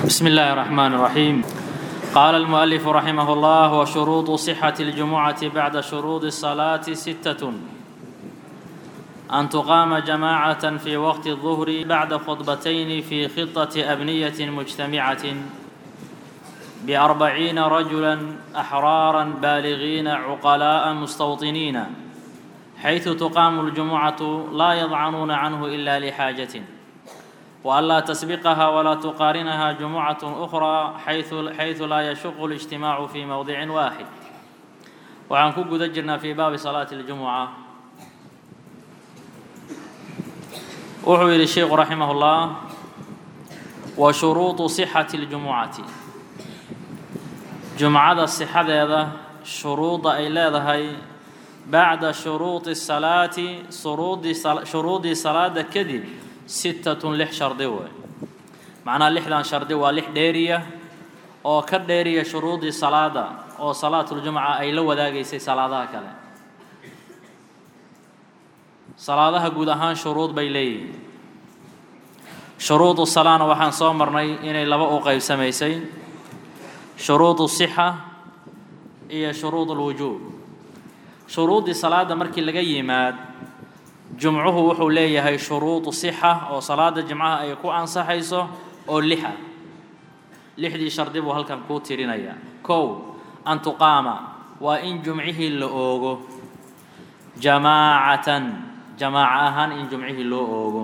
بسم الله الرحمن الرحيم قال المؤلف رحمه الله وشروط صحة الجمعة بعد شروط الصلاة ستة أن تقام جماعة في وقت الظهر بعد خطبتين في خطة أبنية مجتمعة بأربعين رجلا أحرارا بالغين عقلاء مستوطنين حيث تقام الجمعة لا يضعنون عنه إلا لحاجة وألا تسبقها ولا تقارنها جمعة أخرى حيث حيث لا يشق الاجتماع في موضع واحد وعن كوكو دجرنا في باب صلاة الجمعة وحوي الشيخ رحمه الله وشروط صحة الجمعة جمعة الصحة هذا شروط أي لا بعد شروط الصلاة شروط شروط صلاة كذب sittatun lix shardi wey macnaha lixdan shardi waa lix dheeriya oo ka dheeriya shuruudii salaada oo salaatuljumca ay la wadaagaysay salaadaha kale salaadaha guud ahaan shuruud bay leeyihiin shuruudu salaana waxaan soo marnay inay laba u qaybsamaysay shuruudu sixa iyo shuruud ulwujuub shuruuddii salaada markii laga yimaad jumcuhu wuxuu leeyahay shuruudu sixa oo salaada jimcaha ay ku ansaxayso oo lixa lixdii shardi buu halkan kuu tirinayaa kow an tuqaama waa in jumcihii la oogo jamaacatan jamaaca ahaan in jumcihii loo oogo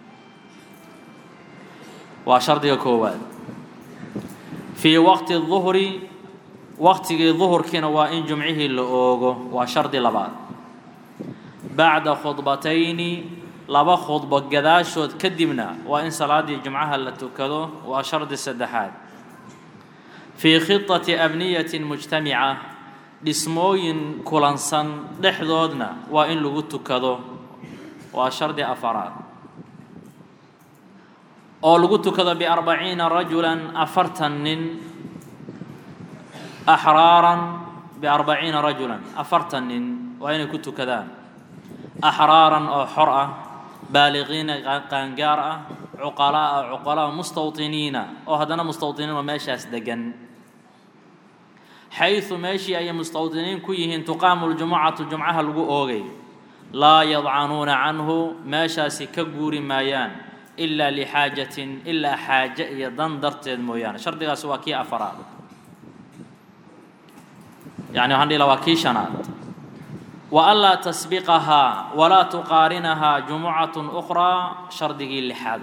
waa shardiga koowaad fii waqti duhri waqtigii duhurkiina waa in jumcihii la oogo waa shardi labaad bacda khudbatayni laba khudbo gadaashood kadibna waa in salaaddii jumcaha la tukado waa shardi saddexaad fii khitati abniyatin mujtamica dhismooyin kulansan dhexdoodna waa in lagu tukado waa shardi afaraad oo lagu tukado biarbaciina rajulan afartan nin axraaran biarbaciina rajulan afartan nin waa inay ku tukadaan axraaran oo xor ah baaliqiina qaangaar ah cuqalaa cuqalaa mustawطiniina oo haddana mustawطiniin oo meeshaas degan xayثu meeshii ayay mustawطiniin ku yihiin tuqaamu ljumucatu jumcaha lagu oogay laa yadcanuuna canhu meeshaasi ka guuri maayaan ilaa lixaajatin ilaa xaaje iyo dan darteed mooyaane shardigaasi waa kii afaraad yani waxaan dhihi la waa kii shanaad وألا تسبقها ولا تقارنها جمعة أخرى شردقي لحاد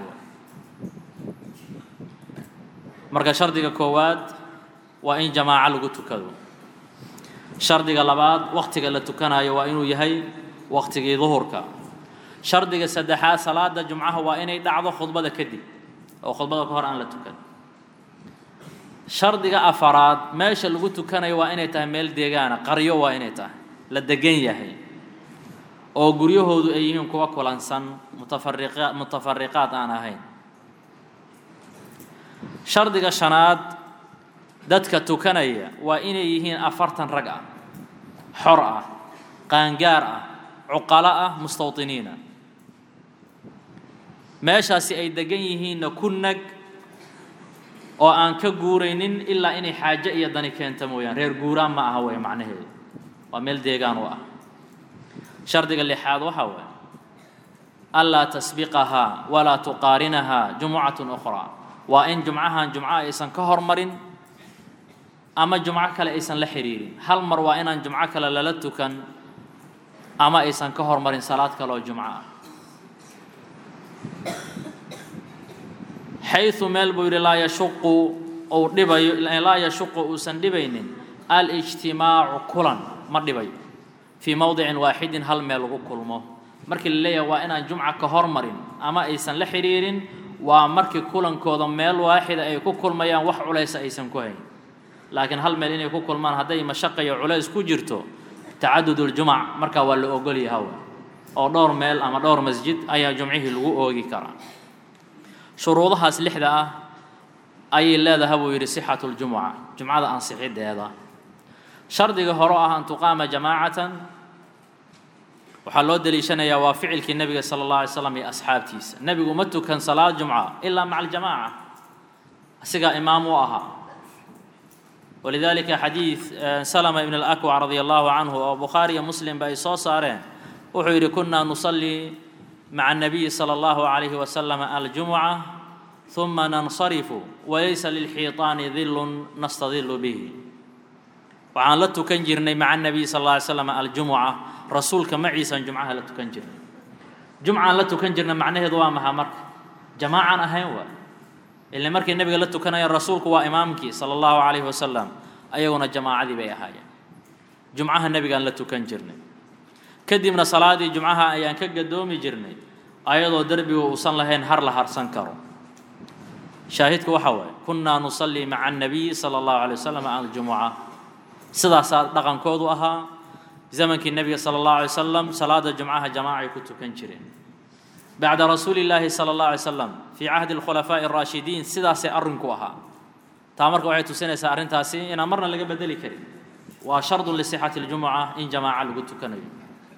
marka shardiga koowaad waa in jamaaco lagu tukado shardiga labaad waktiga la tukanayo waa inuu yahay waktigii duhurka shardiga saddexaad salaada jumcaha waa inay dhacdo khudbada kadib oo khudbada ka hor aan la tukan shardiga afaraad meesha lagu tukanayo waa inay tahay meel deegaana qaryo waa inay tahay la degan yahay oo guryahoodu ay yihiin kuwa kulansan mutafariqa mutafariqaad aan ahayn shardiga shanaad dadka tukanaya waa inay yihiin afartan rag ah xor ah qaangaar ah cuqalo ah mustawطiniina meeshaasi ay degan yihiinna ku nag oo aan ka guuraynin ilaa inay xaajo iyo dani keenta mooyaan reer guuraan ma aha wey macnaheedu waa meel deegaan u ah shardiga lixaad waxaa waay anlaa tasbiqahaa walaa tuqaarinahaa jumucatun ukhraa waa in jumcahan jumco aysan ka hormarin ama jumco kale aysan la xiriirin hal mar waa inaan jumco kale lala tukan ama aysan ka hormarin salaad kale oo jumco ah xayu meel buu yidhi laa yashuqu uu dhibayo laa yashuqu uusan dhibaynin alijtimaacu kulan ma dhibayo fii mowdicin waaxidin hal meel lagu kulmo markii la leeyahay waa inaan jumca ka hormarin ama aysan la xidhiirin waa markii kulankooda meel waaxida ay ku kulmayaan wax culaysa aysan ku hayn laakiin hal meel inay ku kulmaan hadday mashaqa iyo culays ku jirto tacadud uljumac markaa waa la ogol yahaw oo dhowr meel ama dhowr masjid ayaa jumcihii lagu oogi karaa shuruudahaas lixda ah ayay leedahay buu yidhi sixatu ljumuca jumcada ansixideeda shardiga hore ah an tuqaama jamaacatan waxaa loo deliishanayaa waa ficilkii nebiga sala allah alay slam iyo asxaabtiisa nebigu ma tukan salaad jumca ilaa maca aljamaaca asigaa imaam u ahaa walidaalika xadiid salama ibn alakwac radia allahu canhu oo bukhaari iyo muslimba ay soo saareen wuxuu yidhi kunaa nusallii maca الnabiyi salى اllahu عalayhi wasalam aljumuca ثuma nansarifu walaysa lilxiiطaani dilun nastadilu bihi waxaan la tukan jirnay maca الnabiy sal اlla alay slam aljumuca rasuulka maciisaan jumcaha la tukan jirnay jumcaan la tukan jirnay macnaheedu waa maha marka jamaacaan ahayn waa ila markay nebiga la tukanayeen rasuulku waa imaamkii sala allahu calayhi wasalam ayaguna jamaacadii bay ahaayeen jumcaha nebigaan la tukan jirnay kadibna salaadii jumcaha ayaan ka gadoomi jirnay ayadoo derbiga uusan lahayn har la harsan karo shaahidku waxa waaye kunnaa nusallii maca annabiyi sala allahu calay wasalam aljumuca sidaasaa dhaqankoodu ahaa zamankii nebiga sala allahu alay wasalam salaada jumcaha jamaacay ku tukan jireen bacda rasuuli illaahi sala allah alay slam fii cahdi alkhulafaa'i araashidiin sidaasay arrinku ahaa taa marka waxay tusinaysaa arrintaasi inaan marna laga bedeli karin waa shardun lisixati اljumuca in jamaaca lagu tukanayo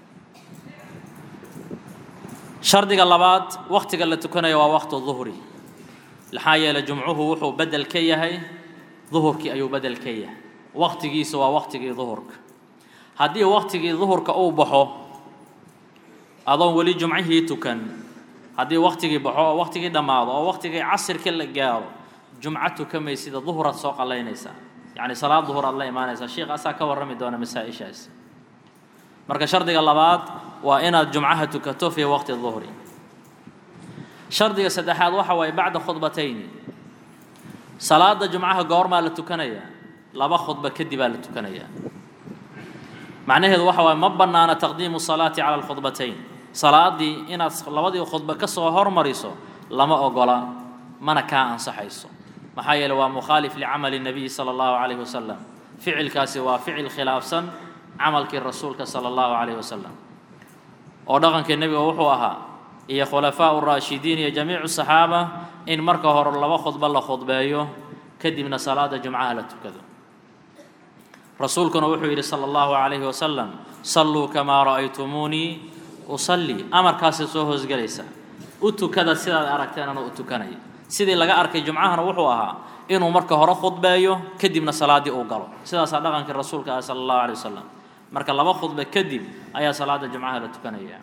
shardiga labaad waktiga la tukanayo waa waqtu duhri maxaa yeelay jumcuhu wuxuu bedel ka yahay duhurkii ayuu bedel ka yahay waktigiisu waa waktigii duhurka haddii waktigii duhurka uu baxo adoon weli jumcihii tukan haddii waktigii baxo oo waktigii dhammaado oo waktigii casirka la gaaro jumco tukamaysida duhuraad soo qalaynaysaa yacni salaad duhur aad la imaanaysaa sheikh asaa ka warrami doona masaa-ishaas marka shardiga labaad waa inaad jumcaha tukato fii waqti duhri shardiga saddexaad waxa waaye bacda khudbatayni salaada jumcaha goormaa la tukanayaa laba khudba kadibaa la tukanayaa macnaheedu waxa waaye ma bannaana taqdiimu salaati cala alkhudbatayn salaadii inaad labadii khudba ka soo hormariso lama ogola mana kaa ansaxayso maxaa yeele waa mukhaalif licamali nabiyi sala allahu calayhi wasalam ficilkaasi waa ficil khilaafsan camalkii rasuulka sala allahu calayhi wasalam oo dhaqankii nebiga wuxuu ahaa iyo khulafaau raashidiin iyo jamiicu saxaaba in marka hore laba khudbo la khudbeeyo kadibna salaada jumcaha la tukado rasuulkuna wuxuu yidhi sala allahu calayhi wasalam salluu kamaa ra'aytumuunii usallii amarkaasay soo hoosgelaysa u tukada sidaad aragteen anoo u tukanaya sidii laga arkay jumcahana wuxuu ahaa inuu marka hore khudbeeyo kadibna salaaddii uu galo sidaasaa dhaqankii rasuulka ah sala allahu alay wasalam marka laba khudbe kadib ayaa salaada jumcaha la tukanaya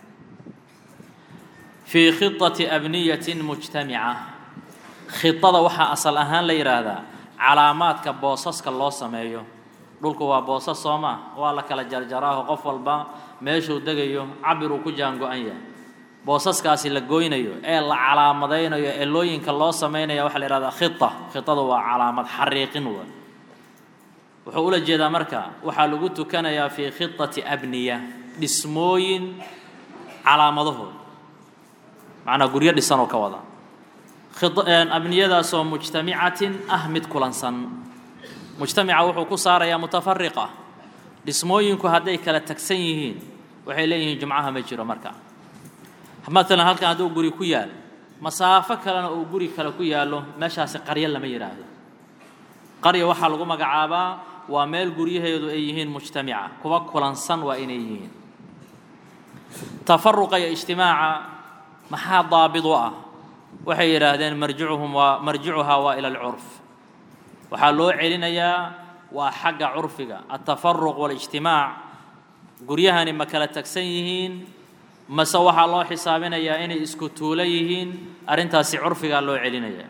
fii khidati abniyatin mujtamica khidada waxaa asal ahaan la yidhaahdaa calaamaadka boosaska loo sameeyo dhulku waa boosas soo maa waa la kala jarjaraaho qof walba meeshuu degayo cabir uu ku jaango-an yahay boosaskaasi la goynayo ee la calaamadaynayo ee looyinka loo samaynaya waxaa la yihahdaa khita khitadu waa calaamad xariiqin wa wuxuu ula jeedaa marka waxaa lagu tukanayaa fii khitati abniya dhismooyin calaamadahood macnaa guryo dhisanoo ka wada abniyadaasoo mujtamicatin ah mid kulansan mujtamica wuxuu ku saarayaa mutafariqa dhismooyinku hadday kala tagsan yihiin waxay leeyihiin jumcaha ma jiro marka maalan halkan hadduu guri ku yaal masaafo kalena uu guri kale ku yaallo meeshaasi qaryo lama yidhaahdo qarya waxaa lagu magacaabaa waa meel guryaheedu ay yihiin mujtamica kuwa kulansan waa inay yihiin tafaruqa iyo ijtimaaca maxaa daabid u ah waxay yidhaahdeen marjicuhum waa marjicuhaa waa ila alcurf waxaa loo celinayaa waa xagga curfiga altafaruq waalijtimaac guryahani ma kala tagsan yihiin mase waxaa loo xisaabinayaa inay isku tuulo yihiin arrintaasi curfigaa loo celinayaa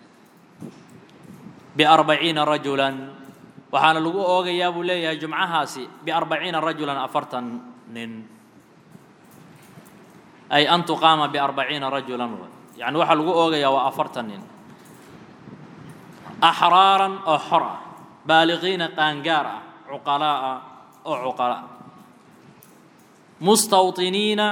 biarbaciina rajulan waxaana lagu oogayaa buu leeyahay jumcahaasi biarbaciina rajulan afartan nin ay an tuqaama biarbaciina rajulan yacni waxaa lagu oogayaa waa afartan nin axraaran oo xor ah baaliqiina qaangaar ah cuqalaa'a oo cuqala mustawطiniina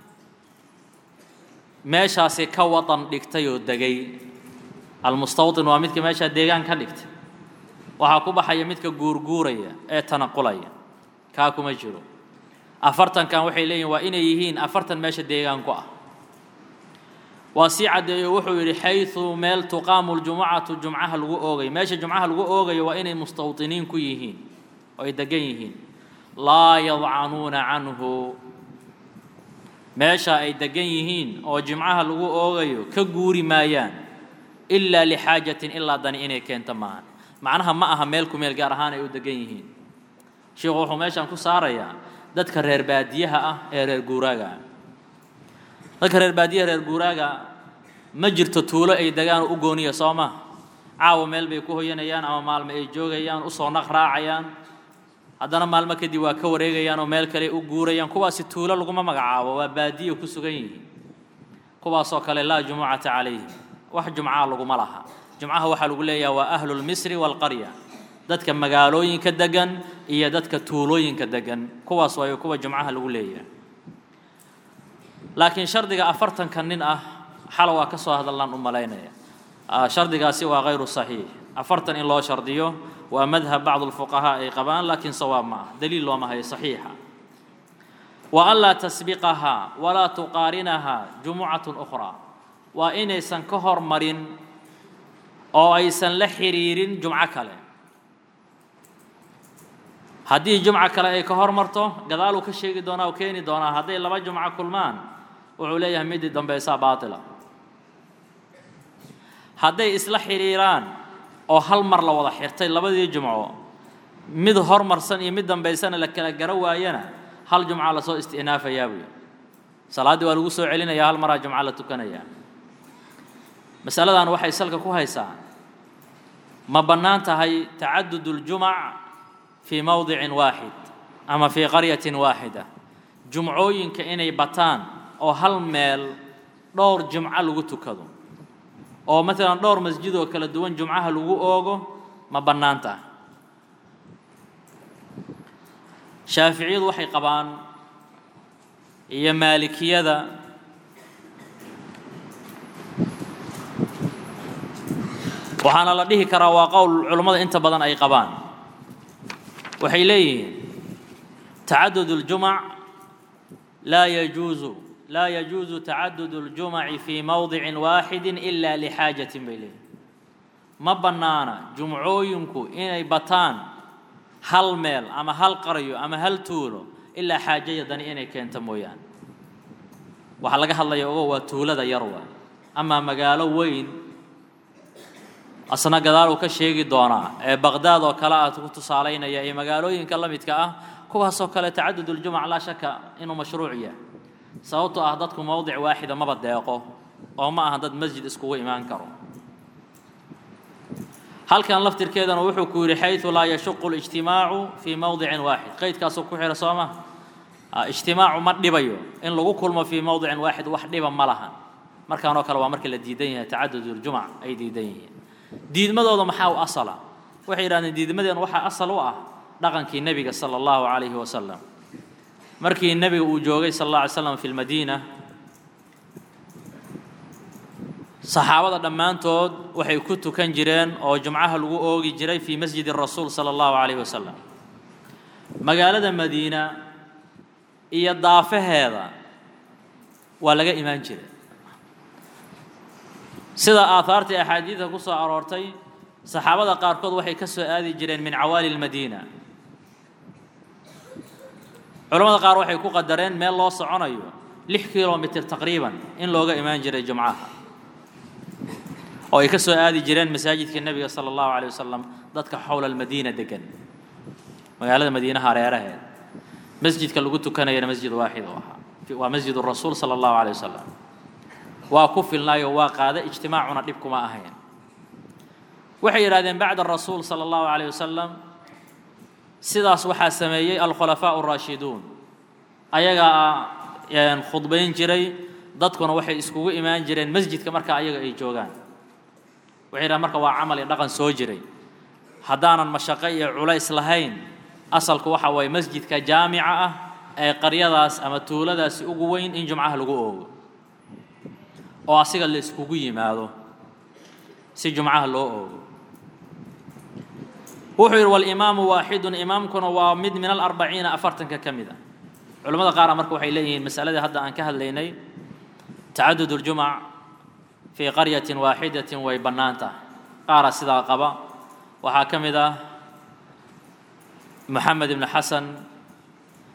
meeshaasi ka wadan dhigtay oo degay almustawطin waa midka meeshaa deegaan ka dhigtay waxaa ku baxaya midka guurguuraya ee tanaqulaya kaa kuma jiro afartankan waxay leeyihin waa inay yihiin afartan meesha deegaanku ah waa sii caddeeyo wuxuu yidhi xayثu meel tuqaamu ljumucatu jumcaha lagu oogayo meesha jumcaha lagu oogayo waa inay mustawطiniin ku yihiin oo ay degan yihiin laa yadcanuuna canhu meesha ay degan yihiin oo jimcaha lagu oogayo ka guuri maayaan ilaa lixaajatin ilaa dani inay keento maahan macnaha ma aha meel ku meel gaar ahaan ay u degan yihiin sheikhu wuxuu meeshaan ku saarayaa dadka reer baadiyaha ah ee reer guuraaga ah dadka reer baadiyaha reer guuraaga ma jirto tuulo ay degaan u gooniya soo ma caawa meel bay ku hoyanayaan ama maalmo ay joogayaan usoo naq raacayaan haddana maalmo kadib waa ka wareegayaan oo meel kale u guurayaan kuwaasi tuulo laguma magacaabo waa baadiya ku sugan yihiin kuwaasoo kale laa jumucata calayhim wax jumcaa laguma laha jumcaha waxaa lagu leeyaha waa ahlulmisri waalqarya dadka magaalooyinka degan iyo dadka tuulooyinka degan kuwaas waayo kuwa jumcaha lagu leeyahay laakiin shardiga afartanka nin ah xala waa ka soo hadallaan u malaynaya shardigaasi waa hayru saxiix afartan in loo shardiyo waa madhab bacdu lfuqahaa ay qabaan laakiin sawaab ma ah daliil looma hayo saxiixa wa an laa tasbiqahaa walaa tuqaarinahaa jumucatun ukhraa waa inaysan ka hormarin oo aysan la xiriirin jumco kale haddii jumco kale ay ka hormarto gadaaluu ka sheegi doonaa oo keeni doonaa hadday laba jumco kulmaan wuxuu leeyahay midii dambaysaa baatila hadday isla xidhiiraan oo hal mar la wada xirtay labadii jumco mid hormarsan iyo mid dambaysana la kala garo waayana hal jumca lasoo istinaafayaa buy salaaddii waa lagu soo celinaya hal maraa jumco la tukanayaa masaladan waxay salka ku haysaa ma bannaan tahay tacadud اljumac fii mowdicin waaxid ama fii qaryatin waaxida jumcooyinka inay bataan oo hal meel dhowr jumco lagu tukado oo maalan dhowr masjid oo kala duwan jumcaha lagu oogo ma bannaan tahay shaaficiyadu waxay qabaan iyo maalikiyada waxaana la dhihi karaa waa qowl culummada inta badan ay qabaan waxay leeyihiin tacadud اljumac laa yajuuzu laa yajuuzu tacadud اljumaci fii mowdicin waaxidi ila lixaajatin bay leeyihin ma bannaana jumcooyinku inay bataan hal meel ama hal qaryo ama hal tuulo ilaa xaajaya dani inay keento mooyaane waxaa laga hadlaya ogo waa tuulada yarwa amaa magaalo weyn asna gadaal uu ka sheegi doonaa ee baqdaad oo kale ah ku tusaalaynaya iyo magaalooyinka la midka ah kuwaasoo kale tacadud uljumac laa shaka inuu mashruuc yahay sababtoo ah dadku mowdic waaxida maba deeqo oo ma aha dad masjid iskugu imaan karo halkan laftirkeedana wuxuu ku yidhi xayثu laa yashuqu اlijtimaacu fii mowdicin waaxid qaydkaasuu ku xidha soo ma ijtimaacu ma dhibayo in lagu kulmo fii mowdicin waaxid wax dhiba ma lahan markaanoo kale waa marka la diidan yahay tacadud uljumac ay diidan yihiin diidmadooda maxaa u asala waxay yidhahdeen diidmadeen waxaa asal u ah dhaqankii nebiga sala allahu calayhi wasalam markii nebiga uu joogay sal alla alay slam fi lmadiina saxaabada dhammaantood waxay ku tukan jireen oo jumcaha lagu oogi jiray fii masjidi rasuul sala allahu calayhi wasalam magaalada madiina iyo daafaheeda waa laga imaan jiray sida aahaartii axaadiidka ku soo aroortay saxaabada qaarkood waxay ka soo aadi jireen min cawaali lmadiina culamada qaar waxay ku qadareen meel loo soconayo lix kilomitr taqriiban in looga imaan jiray jumcaha oo ay ka soo aadi jireen masaajidka nebiga sala allahu alay wasalam dadka xowla almadiina degan magaalada madiinaha hareeraheed masjidka lagu tukanayana masjid waaxid u ahaa waa masjid rasuul sala allahu alay wasalam waa ku filnaayo waa qaada ijtimaacuna dhib kuma ahayn waxay yidhahdeen bacda rasuul sala allahu calayh wasalam sidaas waxaa sameeyey alkhulafaa araashiduun ayagaa khudbayn jiray dadkuna waxay iskugu imaan jireen masjidka marka ayaga ay joogaan waxay yidhahdeen marka waa camal iyo dhaqan soo jiray haddaanan mashaqo iyo culays lahayn asalku waxa waaye masjidka jaamica ah ee qaryadaas ama tuuladaasi ugu weyn in jumcaha lagu oogo oo asiga la iskugu yimaado si jumcaha loo oogo wuxuu yidhi walimaamu waaxidun imaamkuna waa mid min alarbaciina afartanka ka mid a culamada qaara marka waxay leeyihiin masaladii hadda aan ka hadlaynay tacadud uljumac fii qaryatin waaxidatin way bannaan tahay qaara sidaa qaba waxaa ka mid ah moxamed ibn xasan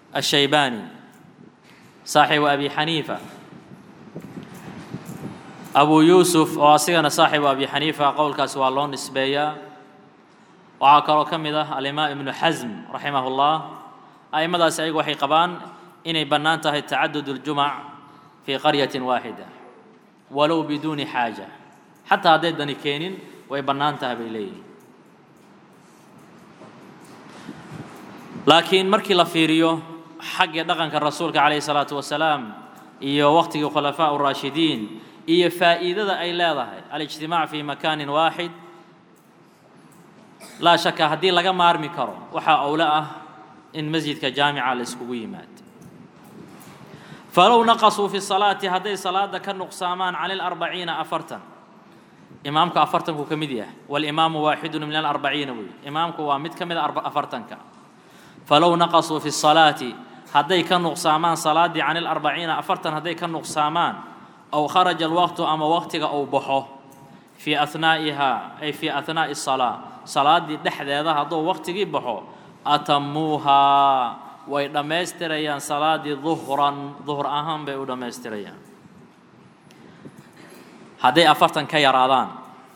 الشيباني صاحب أبي حنيفة abu yuusuf oo asigana saaxibu abi xaniifa qowlkaasi waa loo nisbeeyaa waxaa kaloo ka mid ah alimaam ibnu xasm raximah اllah a'immadaasi ayagu waxay qabaan inay bannaan tahay tacadud اljumac fii qaryatin waaxida walow biduuni xaaja xataa hadday dani keenin way bannaan tahay bay leeyihin laakiin markii la fiiriyo xagga dhaqanka rasuulka calayhi salaatu wasalaam iyo waqtigii khulafaa uraashidiin iyo faa'iidada ay leedahay alijtimaac fii makaanin waaxid laa shaka haddii laga maarmi karo waxaa owle ah in masjidka jaamica la iskugu yimaado falow naqasuu fi salaati hadday salaada ka nuqsaamaan cani larbaciina afartan imaamku afartanku ka mid yahay walimaamu waaxidun min alarbaciina wey imaamku waa mid ka mid a afartanka falow naqasuu fi salaati hadday ka nuqsaamaan salaaddii cani larbaciina afartan hadday ka nuqsaamaan aw kharaja alwaqtu ama waqtiga uu baxo fii ahnaa'ihaa ay fii ahnaa'i salaa salaaddii dhexdeeda hadduu waqtigii baxo atamuuhaa way dhammaystirayaan salaaddii duhran duhr ahaan bay u dhammaystirayaan hadday afartan ka yaraadaan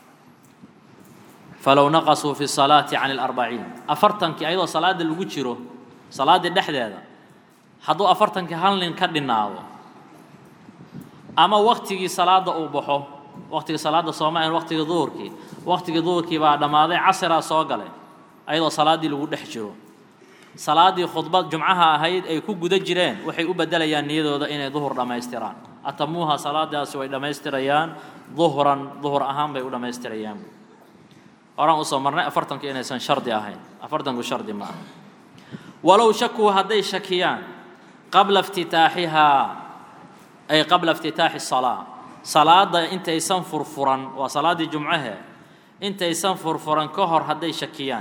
falow naqasuu fi salaati cani alarbaciin afartankii ayadoo salaadda lagu jiro salaaddii dhexdeeda hadduu afartankii hal nin ka dhinaado ama waktigii salaadda uu baxo waktigii salaadda sooma ahayn waktigii duhurkii waktigii duhurkii baa dhammaaday casiraa soo galay ayadoo salaaddii lagu dhex jiro salaaddii khudbad jumcaha ahayd ay ku guda jireen waxay u beddelayaan niyadooda inay duhur dhammaystiraan atamuuha salaadaasi way dhammaystirayaan duhran duhur ahaan bay u dhammaystirayaan horaan usoo marnay afartanku inaysan shardi ahayn afartanku shardi ma aha walow shakuu hadday shakiyaan qabla iftitaaxihaa ay qabla iftitaaxi salaa salaadda intaysan furfuran waa salaaddii jumcahe intaysan furfuran ka hor hadday shakiyaan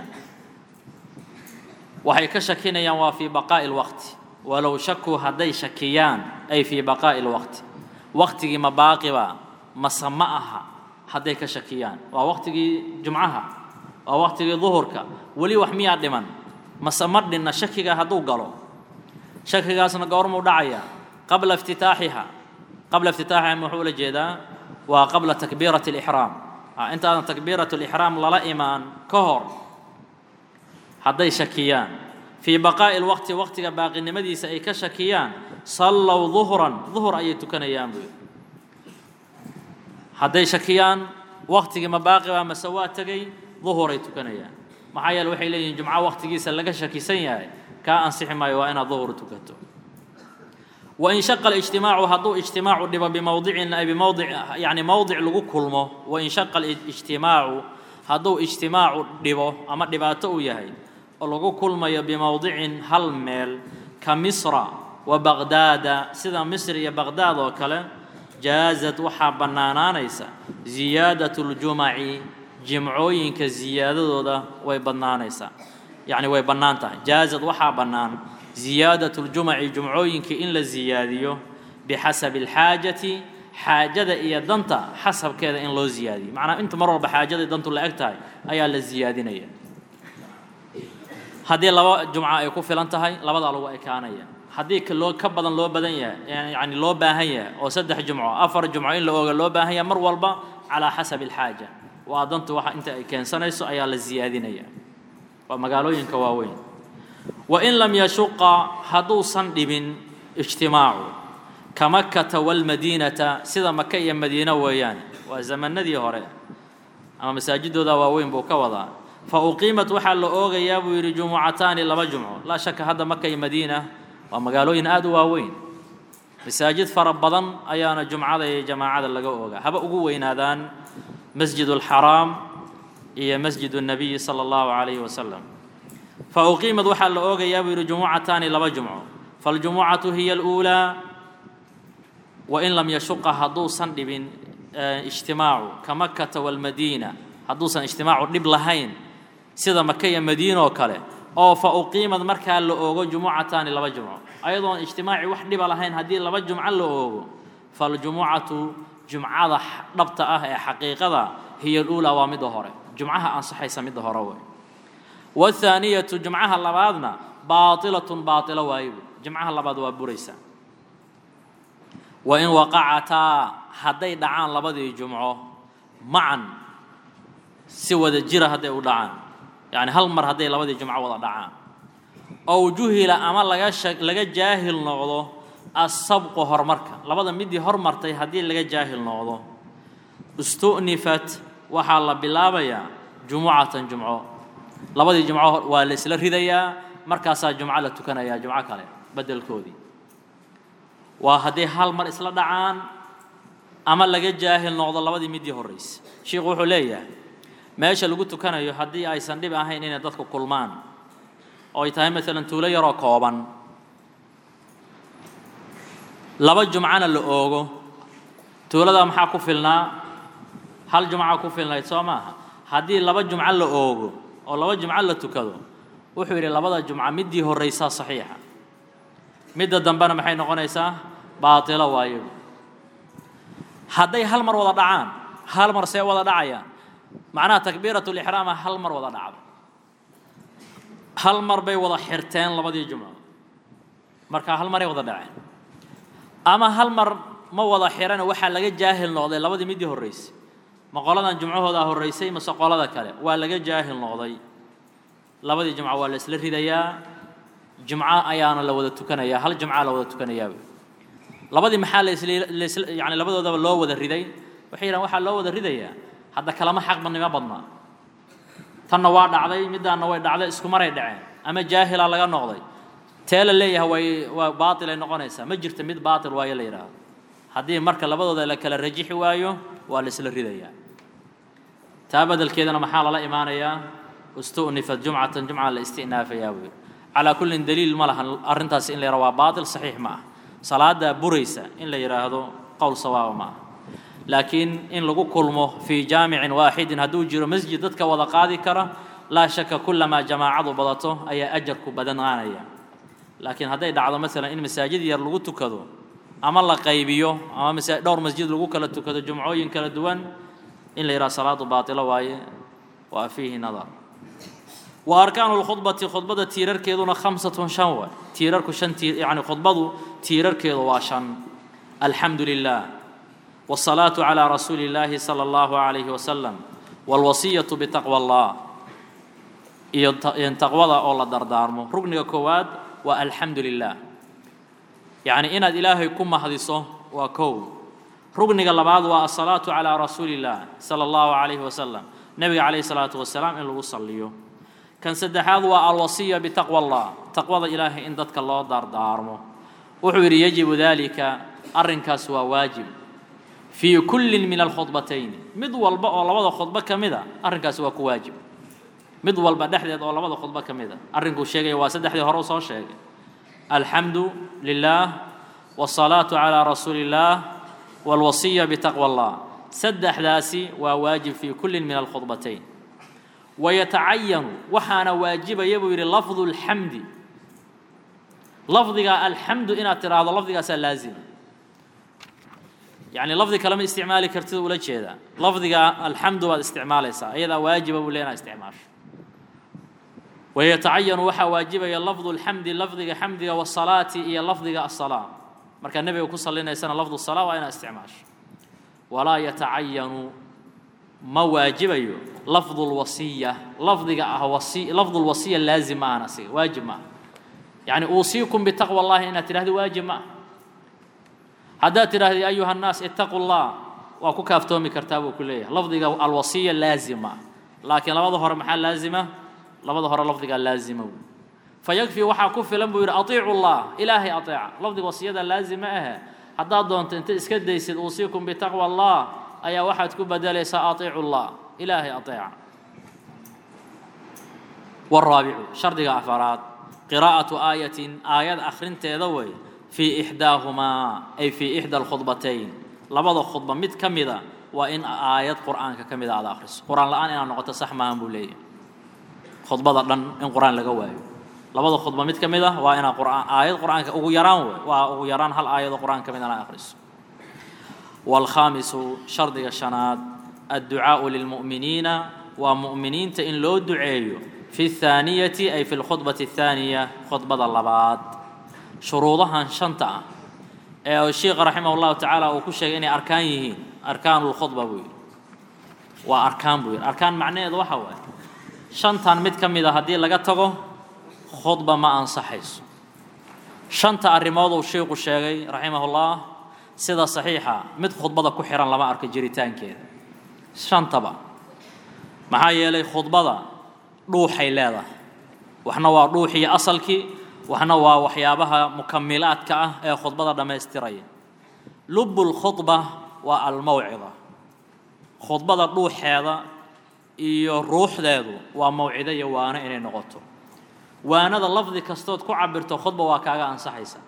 waxay ka shakinayaan waa fii baqaa'i lwaqti walow shakuu hadday shakiyaan ay fii baqaa'i lwaqti waqtigii ma baaqiba mase ma aha hadday ka shakiyaan waa waqtigii jumcaha waa waqtigii duhurka weli wax miyaa dhiman mase ma dhinna shakiga hadduu galo shakigaasna goormuu dhacaya qabla iftitaaxiha qabla iftitaaxiha muxuu ula jeedaa waa qabla takbiirati alixraam intaadan takbiirat alixraam lala imaan ka hor hadday shakiyaan fii baqaa'i lwaqti waqtiga baaqinimadiisa ay ka shakiyaan sallow duhran duhur ayay tukanayaan buu hadday shakiyaan waqtigii ma baaqi baa mase waa tegay duhuray tukanayaan maxaa yeele waxay leeyihin jumco waqtigiisa laga shakisan yahay kaa ansixi maayo waa inaad duhur tukato wain shaqa alijtimaacu hadduu ijtimaacu dhibo bimowdicin ay bimowdic yani mowdic lagu kulmo wain shaqa alijtimaacu hadduu ijtimaacu dhibo ama dhibaato uu yahay oo lagu kulmayo bimowdicin hal meel ka misra wa baqdaada sida misr iyo baqdaad oo kale jaazad waxaa bannaanaanaysa ziyaadatu ljumaci jimcooyinka ziyaadadooda way bannaanaysaa yacni way bannaan tahay jaazad waxaa bannaan ziyaadatu ljumaci jumcooyinka in la ziyaadiyo bixasabi alxaajati xaajada iyo danta xasabkeeda in loo ziyaadiyo macnaa inta mar walba xaajada dantu la eg tahay ayaa la ziyaadinaya haddii laba jumca ay ku filan tahay labadaa lagu ekaanaya haddii loo ka badan loo badan yahay yani loo baahan yahay oo saddex jumco afar jumco in la ooga loo baahan yahay mar walba calaa xasabi alxaaja waa dantu waxa inta ay keensanayso ayaa la ziyaadinaya waa magaalooyinka waaweyn wain lam yashuqa hadduusan dhibin ijtimaacu ka makkata walmadiinata sida maka iyo madiina weeyaan waa zamanadii hore ama masaajidooda waaweyn buu ka wadaa fa uqiimat waxaa la oogayaa buu yidhi jumucataani laba jumco laa shaka hadda maka iyo madiina waa magaalooyin aada u waaweyn masaajid fara badan ayaana jumcada iyo jamaacada laga oogaa haba ugu weynaadaan masjid alxaraam iyo masjid الnabiyi salى اllahu عalayhi wasalam fa uqiimad waxaa la oogayaa buu yidhi jumucataani laba jumco faاljumucatu hiya اlأuulaa wain lam yashuqa hadduusan dhibin ijtimaacu ka makata walmadiina hadduusan ijtimaacu dhib lahayn sida maka iyo madiina oo kale oo fa uqiimad markaa la oogo jumucataani laba jumco ayadoon ijtimaaci wax dhiba lahayn haddii laba jumco la oogo faاljumucatu jumcada dhabta ah ee xaqiiqada hiya اluulaa waa midda hore jumcaha ansaxaysa midda hore wey wاthaaniyatu jumcaha labaadna baailatun baailo waayo jumcaha labaad waa buraysa wa in waqacataa hadday dhacaan labadii jumco macan si wada jira hadday u dhacaan yacni hal mar hadday labadii jumco wada dhacaan ow juhila ama laga sha laga jaahil noqdo assabqu horumarka labada midii hormartay haddii laga jaahil noqdo istu'nifat waxaa la bilaabayaa jumucatan jumco labadii jumco waa la isla ridayaa markaasaa jumco la tukanayaa jumco kale beddelkoodii waa hadday hal mar isla dhacaan ama laga jaahil noqdo labadii midii horraysa sheikhu wuxuu leeyahay meesha lagu tukanayo haddii aysan dhib ahayn inay dadku kulmaan oo ay tahay maalan tuulo yaroo kooban laba jumcana la oogo tuulada maxaa ku filnaa hal jumca ku filnayd soo maaha haddii laba jumco la oogo oo laba jumco la tukado wuxuu yidhi labada jumca middii horraysaa saxiixa midda dambena maxay noqonaysaa baatilo waayo hadday hal mar wada dhacaan hal mar see wada dhacayaan macnaha takbiirat lixraama hal mar wada dhacdo hal mar bay wada xirteen labadii jumco markaa hal maray wada dhaceen ama hal mar ma wada xirana waxaa laga jaahil noqday labadii midii horraysay ma qoladan jumcahoodaa horraysay mase qolada kale waa laga jaahil noqday labadii jumco waa la isla ridayaa jumco ayaana la wada tukanayaa hal jumcaa la wada tukanayaa labadii maxaa lasl yani labadoodaba loo wada riday waxay yidhahan waxaa loo wada ridayaa hadda kalama xaq badnimo badnaa tanna waa dhacday middaanna way dhacday isku maray dhaceen ama jaahilaa laga noqday tee la leeyahay way waa baatil ay noqonaysaa ma jirta mid baatil waayo la yidhaahdo haddii marka labadooda la kala rajixi waayo waa la isla ridayaa taa bedelkeedana maxaa lala imaanayaa istu'nifat jumcatan jumca la istinaafayaa buu yidhi calaa kullin daliil ma lahan arrintaasi in la yidhaha waa baatil saxiix ma ah salaadaa buraysa in la yidhaahdo qowl sawaaba ma ah laakiin in lagu kulmo fii jaamicin waaxidin hadduu jiro masjid dadka wada qaadi kara laa shaka kullamaa jamaacadu badato ayaa ajarku badanaanaya laakiin hadday dhacdo maalan in masaajid yar lagu tukado ama la qaybiyo ama masa dhowr masjid lagu kala tukado jumcooyin kala duwan in la yidhaha salaadu baatilo waaye waa fiihi nadar wa arkaanu lkhudbati khudbada tiirarkeeduna khamsatun shan waay tiirarku shan tiir yacni khudbadu tiirarkeedu waa shan alxamdu lilah والصلاة على رسول الله صلى الله عليه وسلم والوصية بتقوى الله iyo taqwada oo la dardaarmo rugniga koowaad waa alxamdu lilah yacni inaad ilaahay ku mahdiso waa kow rugniga labaad waa asalaatu calaa rasuuli illah sala allahu calayhi wasalam nebiga calayhi salaatu wasalaam in lagu salliyo kan saddexaad waa alwasiya bitaqwa allah taqwada ilaahay in dadka loo dardaarmo wuxuu yidhi yajibu dalika arrinkaas waa waajib fii kullin min alkhudbatayni mid walba oo labada khudbo ka mid a arrinkaasi waa ku waajib mid walba dhexdeed oo labada khudbo ka mid a arrinkuu sheegaya waa saddexdii hore u soo sheegay alxamdu lilah wالsalaatu calىa rasuuli اllah wاlwasiya bitaqwa اllah saddexdaasi waa waajib fii kullin min alkhudbatayn wayatacayanu waxaana waajibaya buu yidhi lafdu اlxamdi lafdiga alxamdu inaad tidhaahdo lafdigaasaa laazima يعني لفظي كلام استعمالي كرتد ولا جيدا لفظي الحمد بعد استعمال يسا أيضا واجب ولا استعمال ويتعين وحا واجب يا لفظ الحمد لفظي حمد والصلاة هي لفظي الصلاة مركا النبي يقول صلينا سنة لفظ الصلاة وأنا استعمال ولا يتعين ما واجب لفظ الوصية لفظي وصي لفظ الوصية لازم أنا سي واجب ما يعني أوصيكم بتقوى الله إن ترى واجب ما haddaad tidhaahdi ayuha الnaas itaquu اllah waa ku kaaftoomi kartaa buu ku leeyahay lafdiga alwasiya laazima laakiin labada hore maxaa laazima labada hore lafdigaa laazima wy fayakfi waxaa ku filan buu yidhi aiicu llah ilaahay aeeca lafdiga wasiyada laazima ahe haddaad doonto inta iska daysid uusiikum bitaqwa allah ayaa waxaad ku bedelaysaa aiicu llah ilaahay aeeca wraabicu shardiga afaraad qiraa'atu aayatin aayad akhrinteeda wey في إحداهما أي في إحدى الخطبتين لبض خطبة مد كمدة وإن آيات قرآن كمدة على آخرس قرآن الآن أنا نقطة صح ما أنبولي خطبة لن إن قرآن لقواه لبض خطبة مد كمدة وإن قرآن آيات قرآن أو يران وأو يران هل آيات قرآن كمدة على آخرس والخامس شرط الشناد الدعاء للمؤمنين ومؤمنين تإن لو دعيو في الثانية أي في الخطبة الثانية خطبة اللبات shuruudahan shanta ah ee sheikha raximah اllahu tacaala uu ku sheegay inay arkaan yihiin arkaan اlkhudba buu yidhi waa arkaan buu yidhi arkaan macnaheedu waxa waaye shantan mid ka mid a haddii laga tago khudba ma ansaxayso shanta arrimood uu sheikhu sheegay raximahullah sida saxiixa mid khudbada ku xihan lama arko jiritaankeeda shantaba maxaa yeelay khudbada dhuuxay leedahay waxna waa dhuuxiyo asalkii waxna waa waxyaabaha mukamilaadka ah ee khudbada dhammaystiraya lubbulkhudba waa almawcida khudbada dhuuxeeda iyo ruuxdeedu waa mawcido iyo waano inay noqoto waanada lafdi kastood ku cabirto khudba waa kaaga ansaxaysa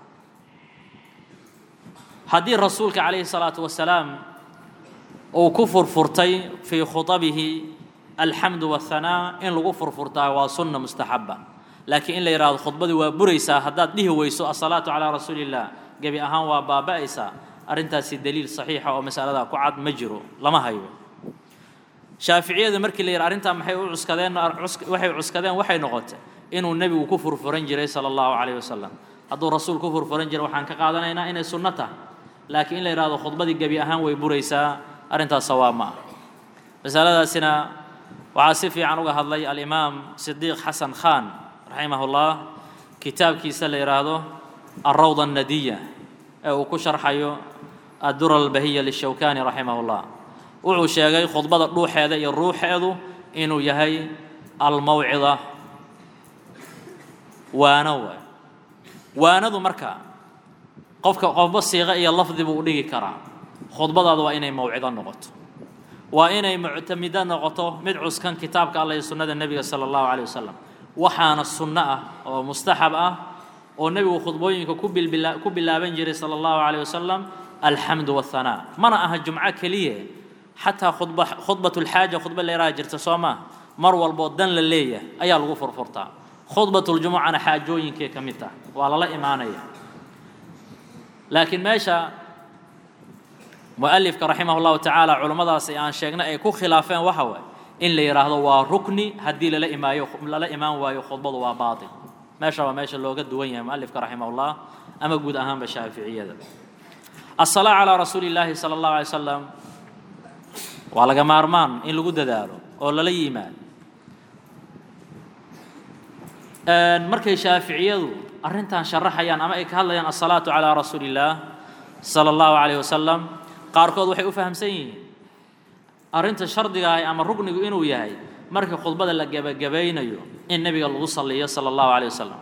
haddii rasuulka calayhi salaatu wasalaam uu ku furfurtay fii khutabihi alxamdu wahanaa in lagu furfurtaa waa sunna mustaxaba laakiin in la yidhahdo khudbadii waa buraysaa haddaad dhihi weyso asalaatu calaa rasuuli illah gebi ahaan waa baaba'aysaa arrintaasi daliil saxiixa oo masaladaa ku cad ma jiro lama hayo shaaficiyadu markii la yidhi arrintaa maxay u cuskadeen waxay cuskadeen waxay noqotay inuu nebigu ku furfuran jiray sala allahu calayhi wasalam hadduu rasuul ku furfuran jiray waxaan ka qaadanaynaa inay sunno tahay laakiin in la yidhahdo khudbadii gebi ahaan way buraysaa arrintaas sawaab ma ah masaladaasina waxaa si fiican uga hadlay alimaam sidiiq xasan khan raximahullah kitaabkiisa la yidhaahdo alrawda annadiya ee uu ku sharxayo addura albahiya lishawkani raximahullah wuxuu sheegay khudbada dhuuxeeda iyo ruuxeedu inuu yahay almawcida waano waay waanadu marka qofka qofba siiqo iyo lafdi buu u dhigi karaa khudbadaadu waa inay mawcido noqoto waa inay muctamido noqoto mid cuskan kitaabka alla iyo sunnada nebiga sala allahu caleyh wasalam waxaana sunno ah oo mustaxab ah oo nebigu khudbooyinka ku bilbila ku bilaaban jiray sala allahu caleyh wasalam alxamdu wahanaa mana aha jumco keliya xataa khudba khudbatulxaaja khudba leeraha jirta soo maaha mar walboo dan la leeyahay ayaa lagu furfurtaa khudbatuljumucana xaajooyinkay ka mid taha waa lala imaanaya laakiin meesha mualifka raximah llahu tacaala culummadaasi aan sheegnay ay ku khilaafeen waxa waaye in la yidhaahdo waa rukni haddii lala imaayo lala imaan waayo khudbadu waa baatil meesha waa meesha looga duwan yahay mualifka raximahullah ama guud ahaanba shaaficiyada asalaa calaa rasuuli illaahi sala allahu alay slam waa laga maarmaan in lagu dadaalo oo lala yimaado markay shaaficiyadu arrintan sharaxayaan ama ay ka hadlayaan asalaatu calaa rasuuli illaah sala allahu calayh wasalam qaarkood waxay u fahamsan yihiin arrinta shardiga ah ama ruknigu inuu yahay markii khudbada la gebagabaynayo in nebiga lagu salliyo sala allahu calayh wasalam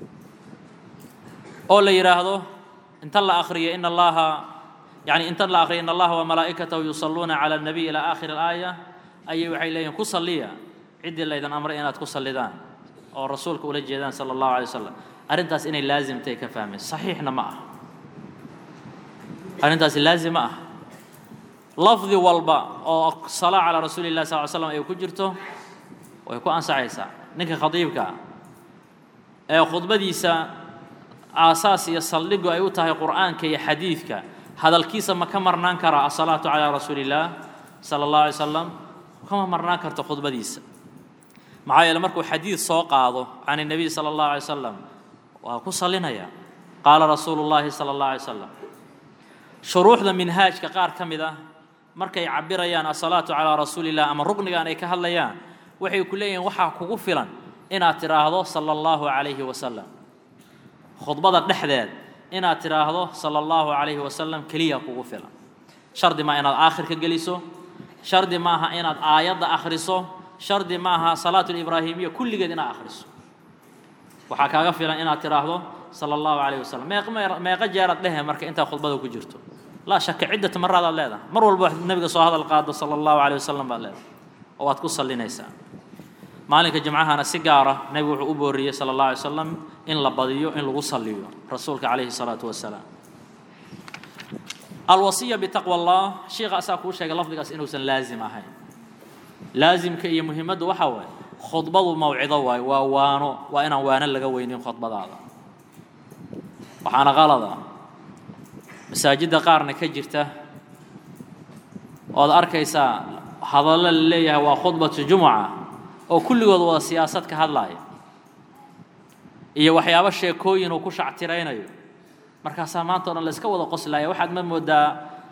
oo la yidhaahdo inta la akhriyo in allaha يعني inta la akhriyo in allaha ومalaa'ikatahu yusaluuna calى الnabiy ilى aakhir اlaaya ayay waxay leeyihin ku salliya ciddii laydan amray inaad ku sallidaan oo rasuulka ula jeedaan salى الlahu عalيه wasalam arrintaas inay laazimtay ka fahmeen صaxiixna ma aha arrintaasi laazim ma aha lafdi walba oo salaa calى rasuuli الlah sal ly slam ay ku jirto way ku ansaxaysaa ninka khadiibka ee khudbadiisa aasaas iyo saldhigu ay u tahay qur'aanka iyo xadiidka hadalkiisa ma ka marnaan karaa asalaatu calaa rasuuli illaah sala allahu alay slam kama marnaan karto khudbadiisa maxaa yeele markuu xadiid soo qaado can الnabiy sala allahu alay salam waa ku salinaya qaala rasuulu llahi sala allahu alay salam shuruuxda minhaajka qaar ka mid ah markay cabirayaan asalaatu calaa rasuuli illah ama ruknigan ay ka hadlayaan waxay ku leeyihiin waxaa kugu filan inaad tidhaahdo sala allahu calayhi wasalam khudbada dhexdeed inaad tidhaahdo sala allahu calayhi wasalam keliya kugu filan shardi maa inaad aakhirka geliso shardi maaha inaad aayadda akhriso shardi maaha salaatu libraahimiya kulligeed inaad akhriso waxaa kaaga filan inaad tidhaahdo sala allahu calayhi wasalam meeq meeqa jeeraad dhehe marka intaa khudbada ku jirto laa shaka ciddata maraadaad leedahay mar walba nebiga soo hadal qaado sala allahu calayhi wasalam baad leedahay oo waad ku sallinaysaa maalinka jimcahana si gaara nebigu wuxuu u booriyey sala allah alay slam in la badiyo in lagu salliyo rasuulka calayhi salaatu wasalaam alwasiya bitaqwa allah sheikha asaa kuu sheegay lafdigaas inuusan laazim ahayn laazimka iyo muhiimaddu waxaa waaye khudbadu mawcido waaye waa waano waa inaan waano laga weynin khudbadaada waxaana qalada masaajidda qaarna ka jirta ood arkaysaa hadallo la leeyahay waa khudbatu jumuca oo kulligood wada siyaasad ka hadlaaya iyo waxyaabo sheekooyin uu ku shactiraynayo markaasaa maanta o dhan la iska wada qoslaya waxaad ma moodaa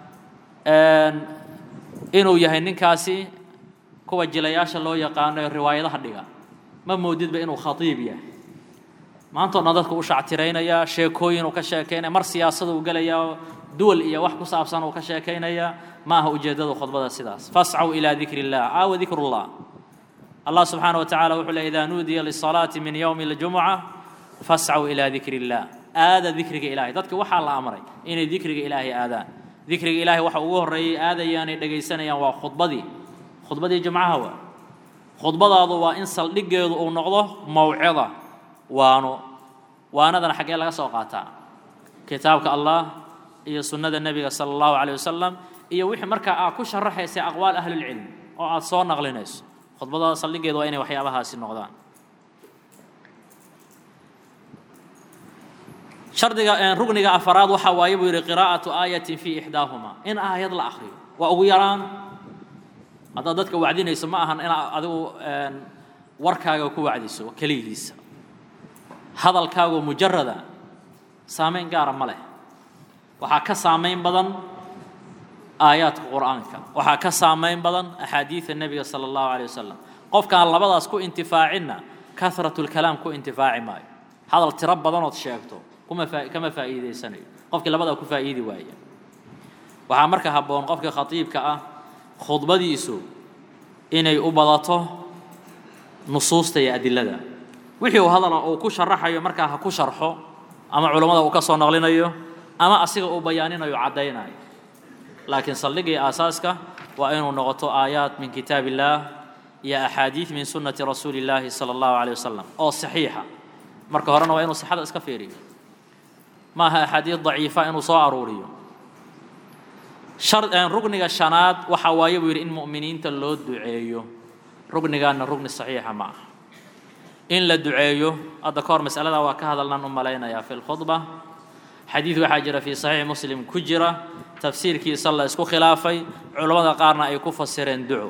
inuu yahay ninkaasi kuwa jilayaasha loo yaqaano ee riwaayadaha dhiga ma moodidba inuu khatiib yahay maanta o dhan dadku u shactiraynaya sheekooyin uu ka sheekaynaya mar siyaasada uu gelaya duwal iyo wax ku saabsan uu ka sheekaynaya ma aha ujeeddada khudbada sidaas fascaw ilaa dikri illah aawa dikrullah allah subxaana wa tacala wuxuu le idaa nuudiya lisalaati min yowmi اljumuca fascaw ilaa dikri illah aada dikriga ilahay dadka waxaa la amray inay dikriga ilaahay aadaan dikriga ilaahay waxa ugu horreeyay aadayaanay dhegaysanayaan waa khudbadii khudbadii jumcaha waa khudbadaadu waa in saldhiggeedu uu noqdo mawcida waano waanadana xaggee laga soo qaataa kitaabka allah iyo sunnada nebiga sala allahu calayh wasalam iyo wixii markaa aad ku sharaxaysay aqwaal ahlilcilm oo aad soo naqlinayso khudbadaada saldhiggeedu waa inay waxyaabahaasi noqdaan shardiga rugniga afaraad waxa waaye buu yidhi qiraa'atu aayatin fii ixdaahumaa in aayad la akhriyo waa ugu yaraan haddaad dadka wacdinayso ma ahan inaad adigu warkaaga ku wacdiso keligiisa hadalkaagoo mujarada saamayn gaara ma leh waxaa ka saamayn badan aayaadka qur'aanka waxaa ka saamayn badan axaadiida nebiga sala allahu calay wasalam qofkaan labadaas ku intifaacinna kahratulkalaam ku intifaaci maayo hadal tiro badanood sheegto kuma faa kama faa'iidaysanayo qofkii labadaa ku faa'iidi waaya waxaa marka habboon qofka khatiibka ah khudbadiisu inay u badato nusuusta iyo adilada wixii uu hadala uu ku sharaxayo markaa ha ku sharxo ama culammada uu ka soo naqlinayo ama asiga uu bayaaninayo caddaynayo laakiin saldhigii aasaaska waa inuu noqoto aayaat min kitaab illaah iyo axaadiid min sunnati rasuuli illaahi sala allahu caleyh wasalam oo saxiixa marka horena waa inuu sixada iska fiiriyo ma aha axaadiid daciifa inuu soo aruuriyo rugniga shanaad waxa waaye buu yidhi in mu'miniinta loo duceeyo rugnigaana rugni saxiixa ma aha in la duceeyo hadda ka hor masalada waa ka hadalnaan u malaynayaa fi lkhudba xadiid waxaa jira fii saxiix muslim ku jira tafsiirkiisa la isku khilaafay culammada qaarna ay ku fasireen duco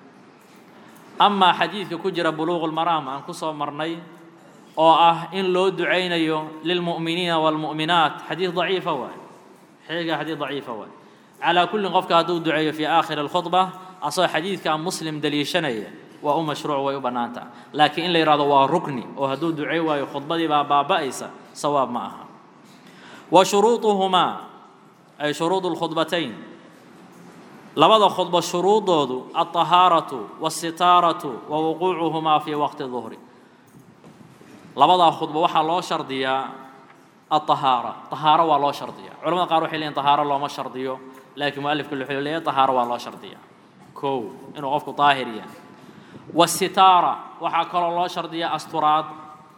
amaa xadiidka ku jira buluuqu lmaraam aan ku soo marnay oo ah in loo ducaynayo lilmu'miniina waalmu'minaat xadiid daciifa waay xiga xadiid daciifa waay calaa kullin qofka hadduu duceeyo fii aakhiri alkhudba asagoo xadiidkaa muslim daliishanaya waa u mashruuc way u bannaan taha laakiin in la yidhahdo waa rukni oo hadduu ducey waayo khudbadii baa baaba'aysa sawaab ma aha wa shuruuduhumaa ay shuruudu lkhudbatayn labada khudbo shuruudoodu alطahaaratu waasitaaratu wa wuquucuhumaa fii waqti duhri labadaa khudbo waxaa loo shardiyaa alطahaara طahaaro waa loo shardiyaa culamada qaar waxay leeyiin طahaaro looma shardiyo laakiin mualifka wuxuu leeyahay طahaaro waa loo shardiyaa kow inuu qofku daahir yahay wasitaara waxaa kaloo loo shardiyaa asturaad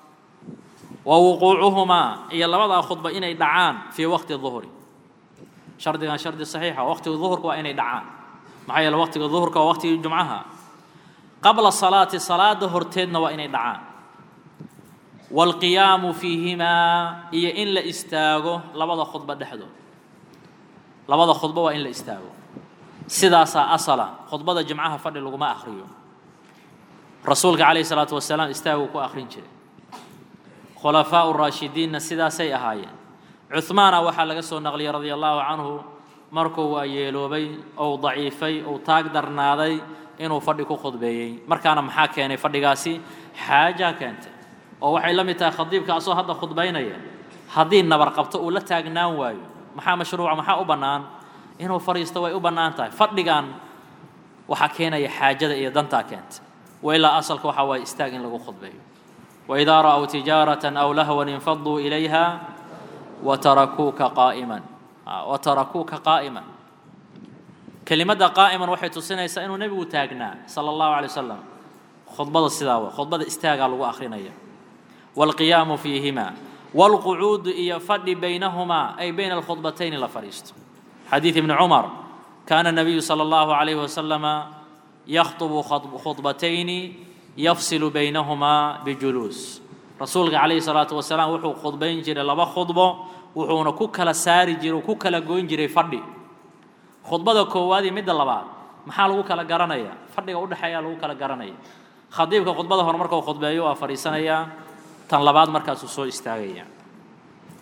wa wuquucuhumaa iyo labadaa khudba inay dhacaan fii waqti duhri shardigan shardi saxiixa waqtiga duhurka waa inay dhacaan maxaa yeele waqtiga duhurka waa waqtigii jumcaha qabla salaati salaada horteedna waa inay dhacaan waalqiyaamu fiihimaa iyo in la istaago labada khudba dhexdood labada khudbo waa in la istaago sidaasaa asala khudbada jimcaha fadhi laguma akhriyo rasuulka calayhi salaatu wasalaam istaaguu ku akhrin jiray khulafaau raashidiinna sidaasay ahaayeen cuhmaana waxaa laga soo naqliyey radia allahu canhu markuu waa yeeloobay ou daciifay ou taag darnaaday inuu fadhi ku khudbeeyey markaana maxaa keenay fadhigaasi xaajaa keentay oo waxay la mid tahay khadiibka asoo hadda khudbaynaya haddii nabar qabto uu la taagnaan waayo maxaa mashruuca maxaa u bannaan inuu fadhiisto way u bannaan tahay fadhigan waxaa keenaya xaajada iyo dantaa keentay wailaa asalka waxaa waaye istaag in lagu khudbeeyo waidaa ra'w tijaaratan aw lahwan infaduu ilayha watarakuuka qaa'iman watarakuuka qaa'iman kelimadda qaa'iman waxay tusinaysaa inuu nebigu taagnaa sala allahu calay wasalam khudbada sidaa wa khudbada istaagaa lagu akhrinaya waalqiyaamu fiihima waalqucuudu iyo fadhi baynahumaa ay bayna alkhudbatayni la fadhiisto xadiid ibni cumar kaana nabiyu sala allahu calayhi wasalama yakhطubu khudbatayni yafsilu baynahumaa bijuluus rasuulka calayhi salaatu wasalaam wuxuu khudbayn jiray laba khudbo wuxuuna ku kala saari jiray ku kala goyn jiray fadhi khudbada koowaad iyo midda labaad maxaa lagu kala garanaya fadhiga udhexeeya lagu kala garanaya khadiibka khudbada hore markuu khudbeeyo waa fadhiisanayaa tan labaad markaasuu soo istaagaya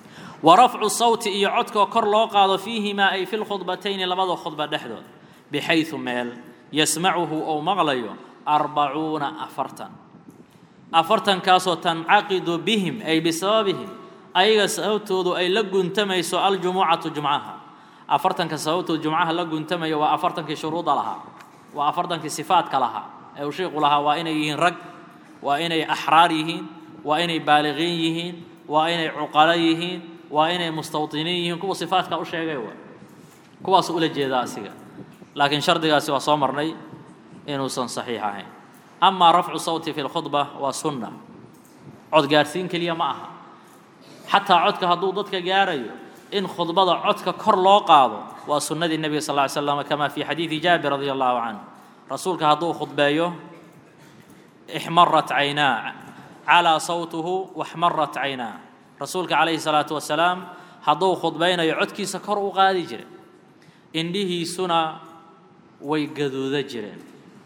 wa rafcu sawti iyo codkoo kor loo qaado fiihimaa ay fi lkhudbatayni labada khudba dhexdood bixaysu meel yasmacuhu ou maqlayo arbacuuna afartan afartankaasoo tancaqidu bihim ay bisababihim ayaga sababtoodu ay la guntamayso aljumucatu jumcaha afartanka sababtoodu jumcaha la guntamayo waa afartankii shuruuda lahaa waa afartankii sifaadka lahaa ee uu sheikhu lahaa waa inay yihiin rag waa inay axraar yihiin waa inay baaliqiin yihiin waa inay cuqalo yihiin waa inay mustawطiniin yihiin kuwa sifaadka u sheegay wa kuwaas ula jeedaa asiga laakiin shardigaasi waa soo marnay inuusan saxiix ahayn amaa rafcu sawti fi lkhudba waa sunna cod gaarsiin keliya ma aha xataa codka hadduu dadka gaarayo in khudbada codka kor loo qaado waa sunnadii nebiga sal ly slam kama fi xadiidi jaabir radi allahu canه rasuulka hadduu khudbeeyo ixmarat caynaa calaa sawtuhu waxmarat caynaa rasuulka calayhi salaatu wasalaam hadduu khudbaynayo codkiisa kor u qaadi jire indhihiisuna way gaduuda jireen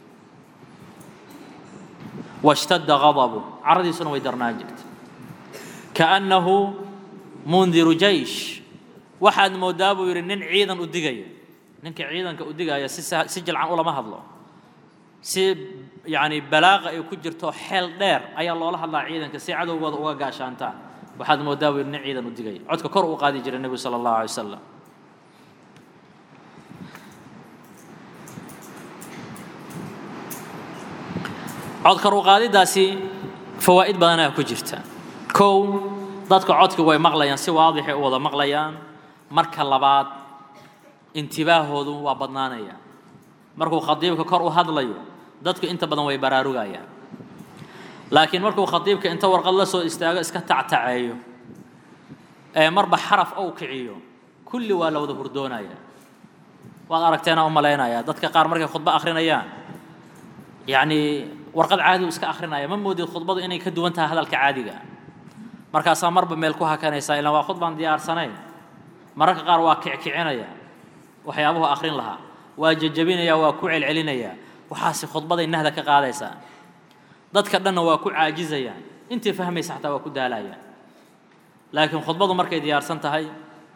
washtadda gadabu caradiisuna way darnaan jirtay kaannahu mundiru jaysh waxaad moodaa buu yidhi nin ciidan u digaya ninka ciidanka u digaya si si jilcan ulama hadlo si yacni balaaqa ay ku jirto xeel dheer ayaa loola hadlaa ciidanka si cadowgooda uga gaashaantaan waxaad moodaa buu yidhi nin ciidan u digaya codka kor uu qaadi jiray nebigu sala allahu alay wasalam codkar u qaadidaasi fawaa'id badanaa ku jirta kow dadka codka way maqlayaan si waadixay u wada maqlayaan marka labaad intibaahoodu waa badnaanaya markuu khadiibka kor u hadlayo dadku inta badan way baraarugayaan laakiin markuu khadiibka inta warqad la soo istaago iska tactaceeyo ee marba xaraf ou kiciyo kulli waa la wada hurdoonaya waad aragteena u malaynaya dadka qaar markay khudbo akhrinayaan yacni warqad caadi u iska akhrinaya ma moodid khudbadu inay ka duwan tahay hadalka caadiga markaasaa marba meel ku hakanaysaa ilaan waa khudbaan diyaarsanayn mararka qaar waa kickicinaya waxyaabuhu akhrin lahaa waa jejabinaya waa ku celcelinaya waxaasi khudbaday nahda ka qaadaysaa dadka dhanna waa ku caajizayaan intii fahmaysa xataa waa ku daalayaan laakiin khudbadu markay diyaarsan tahay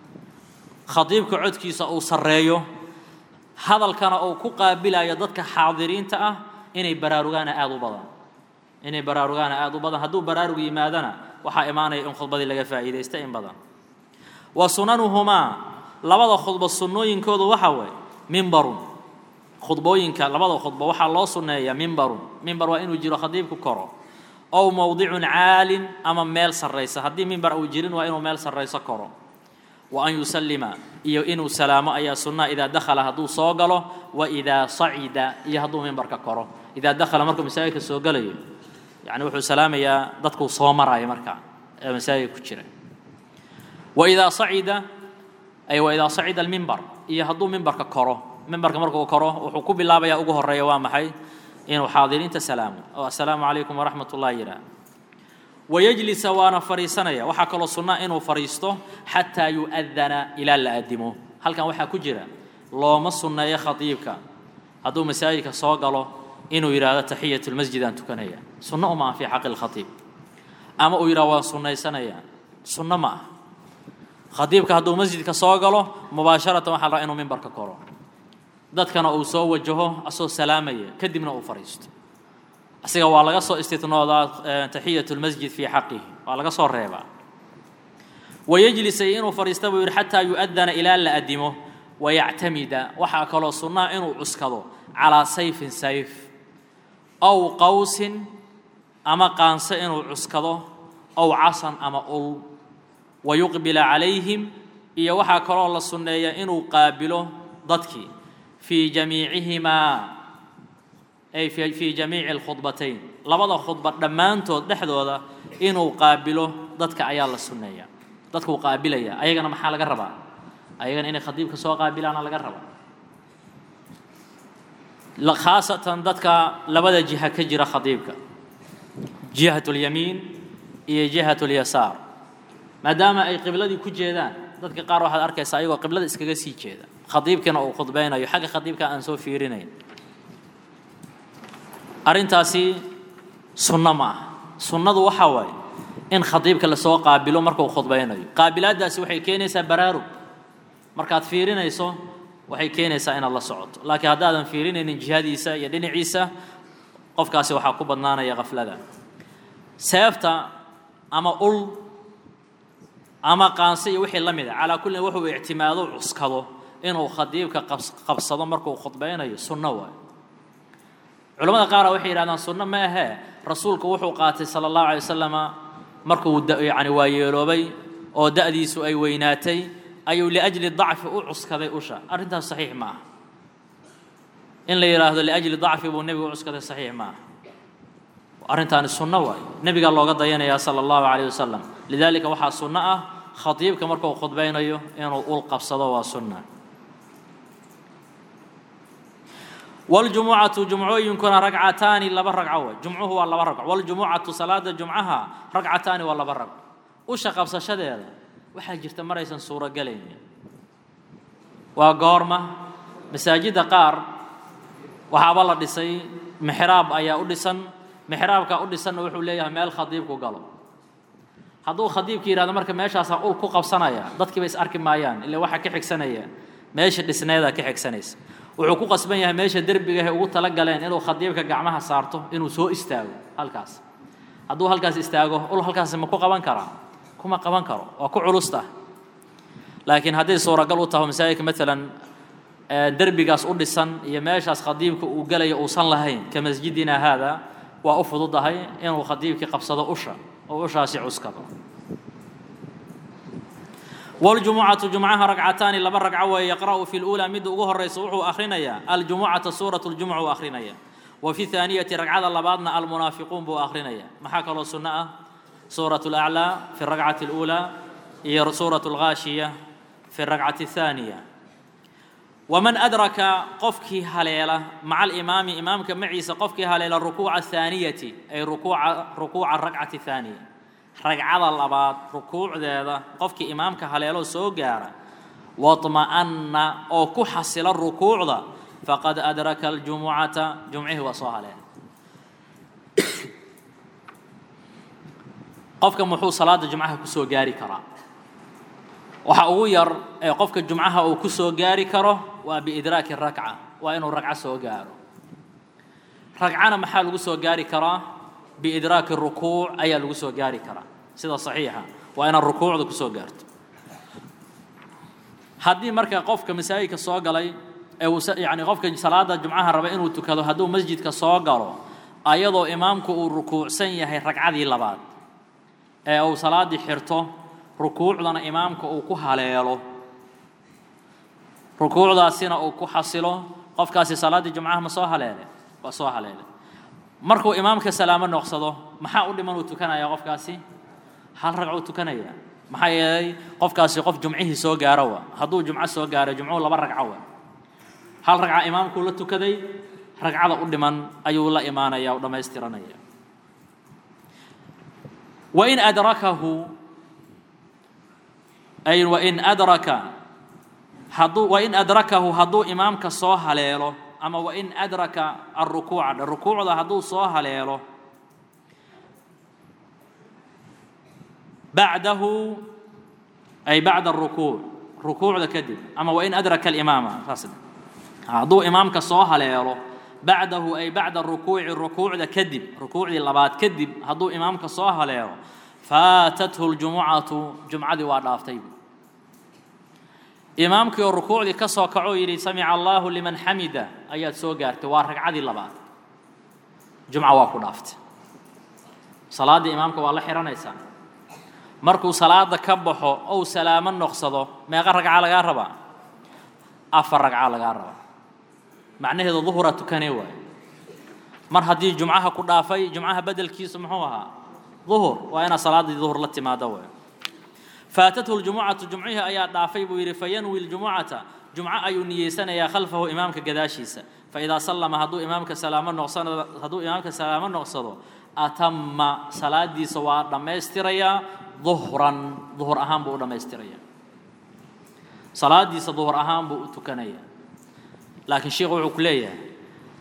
khadiibka codkiisa uu sarreeyo hadalkana uu ku qaabilayo dadka xaadiriinta ah inay baraarugaana aada u badan inay baraarugaana aada u badan hadduu baraarug yimaadana waxaa imaanaya in khudbadii laga faa'iidaysta in badan wa sunanuhumaa labada khudbo sunnooyinkoodu waxa weeye mimbarun khudbooyinka labada khudbo waxaa loo sunneeyaa mimbarun mimbar waa inuu jiro khadiibku koro ow mowdicun caalin ama meel sarraysa haddii mimbar uu jirin waa inuu meel sarrayso koro wa an yusallima iyo inuu salaamo ayaa sunnaa idaa dakhala hadduu soo galo wa idaa sacida iyo hadduu mimbarka koro idaa dakhala markuu masaajidka soo galayo yacni wuxuu salaamayaa dadkuu soo maraayo markaa ee masaajidka ku jira wa idaa sacida ay wa idaa sacida almimbar iyo hadduu mimbarka koro mimbarka markuu koro wuxuu ku bilaabayaa ugu horeeya waa maxay inuu xaadiriinta salaamo oo assalaamu calaykum waraxmat ullahi yidhaah wayajlisa waana fadhiisanaya waxaa kaloo sunnaa inuu fadhiisto xataa yu'adana ilaa la addimo halkan waxaa ku jira looma sunneeyo khadiibka hadduu masaajidka soo galo inuu yidhaahdo taxiyat lmasjid aan tukanaya sunno uma ah fii xaqi lkhatiib ama uu yidhahdo waan sunnaysanaya sunno ma ah khadiibka hadduu masjidka soo galo mubaasharatan waxaa la rabaa inuu mimbarka koro dadkana uu soo wajaho asoo salaamaya kadibna uu fadhiisto asiga waa laga soo istitnoodaa taxiyat lmasjid fii xaqihi waa laga soo reebaa wayajlisay inuu fadhiista buu yidhi xataa yu'adana ilaa la addimo wayactamida waxaa kaloo sunnaa inuu cuskado calaa sayfin sayf ow qawsin ama qaanso inuu cuskado ow casan ama ul wayuqbila calayhim iyo waxaa kaloo la sunneeya inuu qaabilo dadkii fii jamiicihimaa ay fii jamiici alkhudbatayn labada khudba dhammaantood dhexdooda inuu qaabilo dadka ayaa la sunneeya dadkuu qaabilaya ayagana maxaa laga rabaa ayagana inay khadiibka soo qaabilaana laga rabaa khaasatan dadka labada jiha ka jira khadiibka jihat اlyamiin iyo jihat اlyasaar maadaama ay qibladii ku jeedaan dadka qaar waxaad arkaysaa ayagoo qiblada iskaga sii jeeda khadiibkina uu khudbaynayo xagga khadiibka aan soo fiirinayn arrintaasi sunno ma ah sunnadu waxaa waaye in khadiibka lasoo qaabilo markuu khudbaynayo qaabilaaddaasi waxay keenaysaa baraarug markaad fiirinayso waxay keenaysaa inaad la socoto laakiin haddaadan fiirinaynin jihadiisa iyo dhinaciisa qofkaasi waxaa ku badnaanaya khaflada seefta ama ul ama qaanse iyo wixii la mid a calaa kullin wuxuu ictimaado cuskado inuu khadiibka qabsado markuu khudbaynayo sunno waayo culamada qaara waxay yidhahdaan sunno ma ahee rasuulku wuxuu qaatay sala allahu alay wasalama markuu yani waayeeloobay oo da'diisu ay weynaatay ayuu liajli dacfi u cuskaday usha arrintaas saxiix ma aha in la yidhaahdo liajli dacfi buu nebigu u cuskaday saxiix ma aha arrintaani sunno waayo nebigaa looga dayanayaa sala allahu calayh wasalam lidaalika waxaa sunno ah khadiibka markuu khudbaynayo inuu ul qabsado waa sunna waljumucatu jumcooyinkuna ragcataani laba ragco way jumcuhu waa laba ragco waljumucatu salaada jumcaha ragcataani waa laba ragco usha qabsashadeeda waxaa jirta maraysan suurogelaynin waa goorma masaajidda qaar waxaaba la dhisay mixraab ayaa u dhisan mixraabka u dhisanna wuxuu leeyahay meel khadiibku galo hadduu khadiibka yidhahdo marka meeshaasaa ul ku qabsanaya dadkiiba is arki maayaan ila waxaa ka xigsanaya meesha dhisneedaa ka xigsanaysa wuxuu ku qasban yahay meesha derbigahe ugu tala galeen inuu khadiibka gacmaha saarto inuu soo istaago halkaas hadduu halkaas istaago ul halkaasi ma ku qaban karaa kuma qaban karo waa ku culusta laakiin hadday suuragal u taho masaajidka maalan derbigaas u dhisan iyo meeshaas khadiibka uu gelayo uusan lahayn ka masjidina haada waa u fududahay inuu khadiibkii qabsado usha oo ushaasi cuskado waljumucatu jumcaha ragcataani laba ragco weeye yaqra'u fi luulaa midda ugu horaysa wuxuu akhrinayaa aljumucata suurat ljumuc uu akrinaya wa fi haaniyati ragcada labaadna almunaafiquun buu akrinaya maxaa kaloo sunno ah suurat alaclaa fi ragcati اluulaa iyo suurat alghaashiya fi ragcati الthaaniya waman adraka qofkii haleela maca alimaami imaamka maciisa qofkii haleela rukuuca athaaniyati ay rukuuca rukuuca ragcati thaaniya ragcada labaad rukuucdeeda qofkii imaamka haleeloo soo gaara waطma'anna oo ku xasila rukuucda faqad adraka aljumucata jumcihii waa soo haleela qofka muxuu salaada jumcaha ku soo gaari karaa waxa ugu yar ee qofka jumcaha uu ku soo gaari karo waa biidraaki rakca waa inuu ragco soo gaaro ragcana maxaa lagu soo gaari karaa biidraaki rukuuc ayaa lagu soo gaari karaa sida saxiixa waa inaad rukuucda ku soo gaarto haddii marka qofka masaajidka soo galay ee uu yacni qofka salaada jumcaha raba inuu tukado hadduu masjidka soo galo ayadoo imaamku uu rukuucsan yahay ragcadii labaad ee uu salaaddii xirto rukuucdana imaamka uu ku haleelo rukuucdaasina uu ku xasilo qofkaasi salaaddii jumcaha ma soo haleele waa soo haleele markuu imaamka salaamo noqsado maxaa u dhiman uu tukanaya qofkaasi hal ragcuu tukanaya maxaa yeelay qofkaasi qof jumcihii soo gaaro wa hadduu jumco soo gaaro jumcuhu laba ragco wa hal ragca imaamkuu la tukaday ragcada u dhiman ayuu la imaanaya u dhammaystiranaya wain adrakahu ay wain adraka hadduu wain adrakahu hadduu imaamka soo haleelo ama wain adraka arukuuca rukuucda hadduu soo haleelo bacdahu ay bacda arukuuc rukuucda kadib ama wain adraka alimaama saas hadduu imaamka soo haleelo bacdahu ay bacda rukuuci rukuucda kadib rukuucdii labaad kadib hadduu imaamka soo haleelo faatathu ljumucatu jumcadii waa dhaaftay imaamkii oo rukuucdii ka soo kacoo yidhi samica allahu liman xamida ayaad soo gaartay waa ragcadii labaad jumca waa ku dhaaftay salaaddii imaamka waa la xihanaysaa markuu salaada ka baxo ou salaamo noqsado meeqa ragca lagaa rabaa afar ragca lagaa rabaa macnaheedu duhura tukanee waayo mar haddii jumcaha ku dhaafay jumcaha bedelkiisu muxuu ahaa duhur waa inaad salaaddii duhur la timaado waayo faatathu ljumucatu jumcihii ayaa dhaafay buu yidhi fayanwi ljumucata jumco ayuu niyeysanayaa khalfahu imaamka gadaashiisa faidaa sallama hadduu imaamka salaamo noqsano hadduu imaamka salaamo noqsado atama salaadiisa waa dhammaystirayaa duhran duhur ahaan buu u dhammaystirayaa salaadiisa duhur ahaan buu u tukanayaa laakiin sheikhu wuxuu ku leeyahay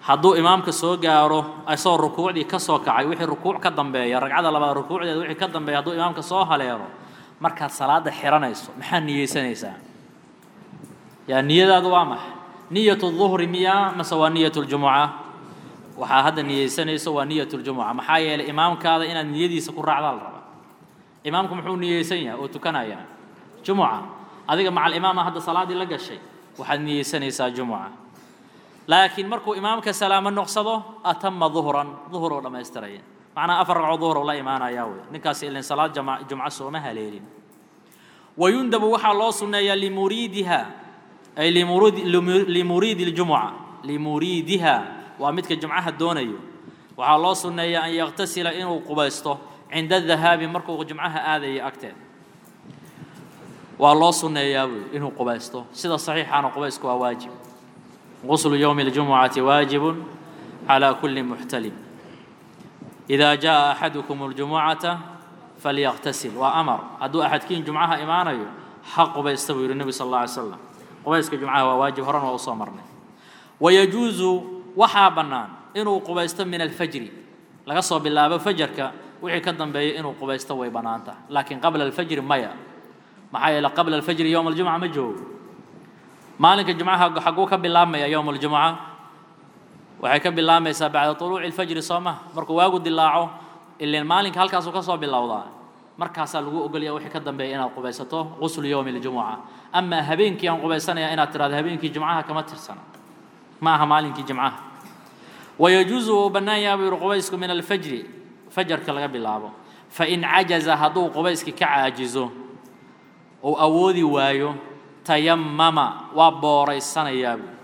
hadduu imaamka soo gaaro isagoo rukuucdii ka soo kacay wixii rukuuc ka dambeeya ragcada labaad rukuucdeeda wixii ka dambeeya hadduu imaamka soo haleelo markaad salaada xiranayso maxaad niyeysanaysaa yaa niyadaadu waa maxay niyatu duhri miya mase waa niyatu ljumuca waxaa hadda niyeysanayso waa niyatu ljumuca maxaa yeelay imaamkaada inaad niyadiisa ku raacdaa la rabaa imaamku muxuu niyeysan yahay oo tukanayaa jumuca adiga macal imaama hadda salaaddii la gashay waxaad niyeysanaysaa jumuca laakiin markuu imaamka salaamo noqsado atama duhran duhur oo dhammaystiraya macnaa afar ragcoo duhur oo la imaanayaa wey ninkaasi ilin salaad jama jumco sooma haleelin wayundabu waxaa loo sunneeyaa limuriidiha ay limuriidi limuriidi ljumuca limuriidiha waa midka jumcaha doonayo waxaa loo sunneeyaa an yaktasila inuu qubaysto cinda dahaabi markuu jumcaha aadaya agteed waa loo sunneeyaa wey inuu qubaysto sida saxiixaana qubaysku waa waajib غسل يوم الجمعة واجب على كل محتلم إذا جاء أحدكم الجمعة فليغتسل وأمر أدو أحد كين جمعها إيمانا حق بيستوي النبي صلى الله عليه وسلم قبيسك جمعها واجب هران وأصامرنا ويجوز وحا بنان إنه قبيست من الفجر لقصوا بالله فجرك وحي كدن بي إنه قبيست ويبنانته لكن قبل الفجر ميا محايا قبل الفجر يوم الجمعة مجهول maalinka jumcaha xaguu ka bilaabmaya yowm اljumca waxay ka bilaabmaysaa bacda طuluuci اlfajri soo ma markuu waagu dilaaco ilan maalinka halkaasuu ka soo bilowdaa markaasaa lagu ogolaya wixii ka dambeeya inaad qubaysato quslu yowmi اljumuca amaa habeenkii aan qubaysanaya inaad tirahdo habeenkii jumcaha kama tirsana ma aha maalinkii jumcaha wayajuuzu uu bannaan yaha buu yihi qubaysku min alfajri fajarka laga bilaabo fain cajaza hadduu qubayskii ka caajizo ou awoodi waayo tayamama waa booraysanayaa buu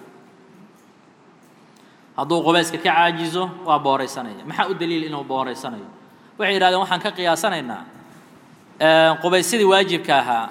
hadduu qubayska ka caajizo waa booraysanaya maxaa u daliil inuu booraysanayo waxay yidhahdeen waxaan ka qiyaasanaynaa qubaysyadii waajibka ahaa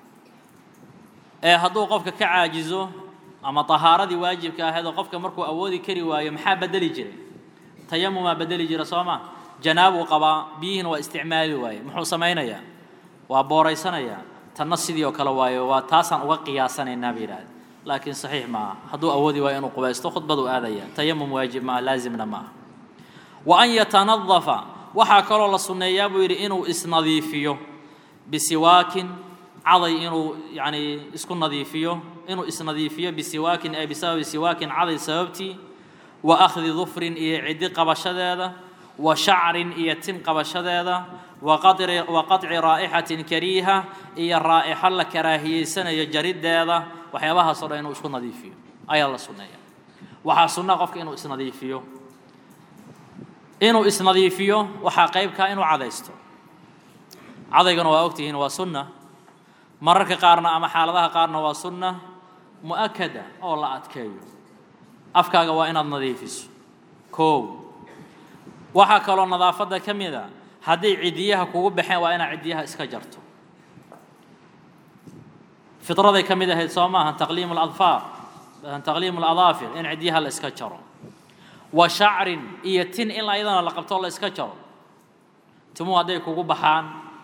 ee hadduu qofka ka caajizo ama tahaaradii waajibka ahaydoo qofka markuu awoodi kari waayo maxaa bedeli jiray tayamumaa bedeli jira soo ma janaabuu qabaa biyihiina waa isticmaali waaye muxuu samaynayaa waa booraysanayaa tanna sidii oo kale waayo waa taasaan uga qiyaasanaynaa bay yidhahdeen laakiin saxiix maaha hadduu awoodi waayo inuu qubaysto khudbadu aadaya tayamum waajib maaha laazimna maaha wa an yatanadafa waxaa kaloo la sunneeyaa buu yidhi inuu isnadiifiyo bisiwaakin caday inuu yacni isku nadiifiyo inuu isnadiifiyo bisiwaakin ay bisababi siwaakin caday sababtii wa akhdi dufrin iyo ciddi qabashadeeda wa shacrin iyo tin qabashadeeda wa qaطci raa'ixatin kariiha iyo raa'ixo la karaahiyeysanayo jariddeeda waxyaabahaasoo dhan inuu isku nadiifiyo ayaa la sunneeya waxaa sunnaa qofka inuu isnadiifiyo inuu isnadiifiyo waxaa qaybkaa inuu cadaysto cadaygana waa ogtihiin waa sunna mararka qaarna ama xaaladaha qaarna waa sunna mu'akada oo la adkeeyo afkaaga waa inaad nadiifiso koow waxaa kaloo nadaafadda ka mid a hadday cidiyaha kugu baxeen waa inaad cidiyaha iska jarto fidraday ka mid ahayd soo maaha taqliimu ladfaar taqliimu ladaafir in cidiyaha la iska jaro wa shacrin iyo tin in ayadana la qabto la iska jaro timuhu hadday kugu baxaan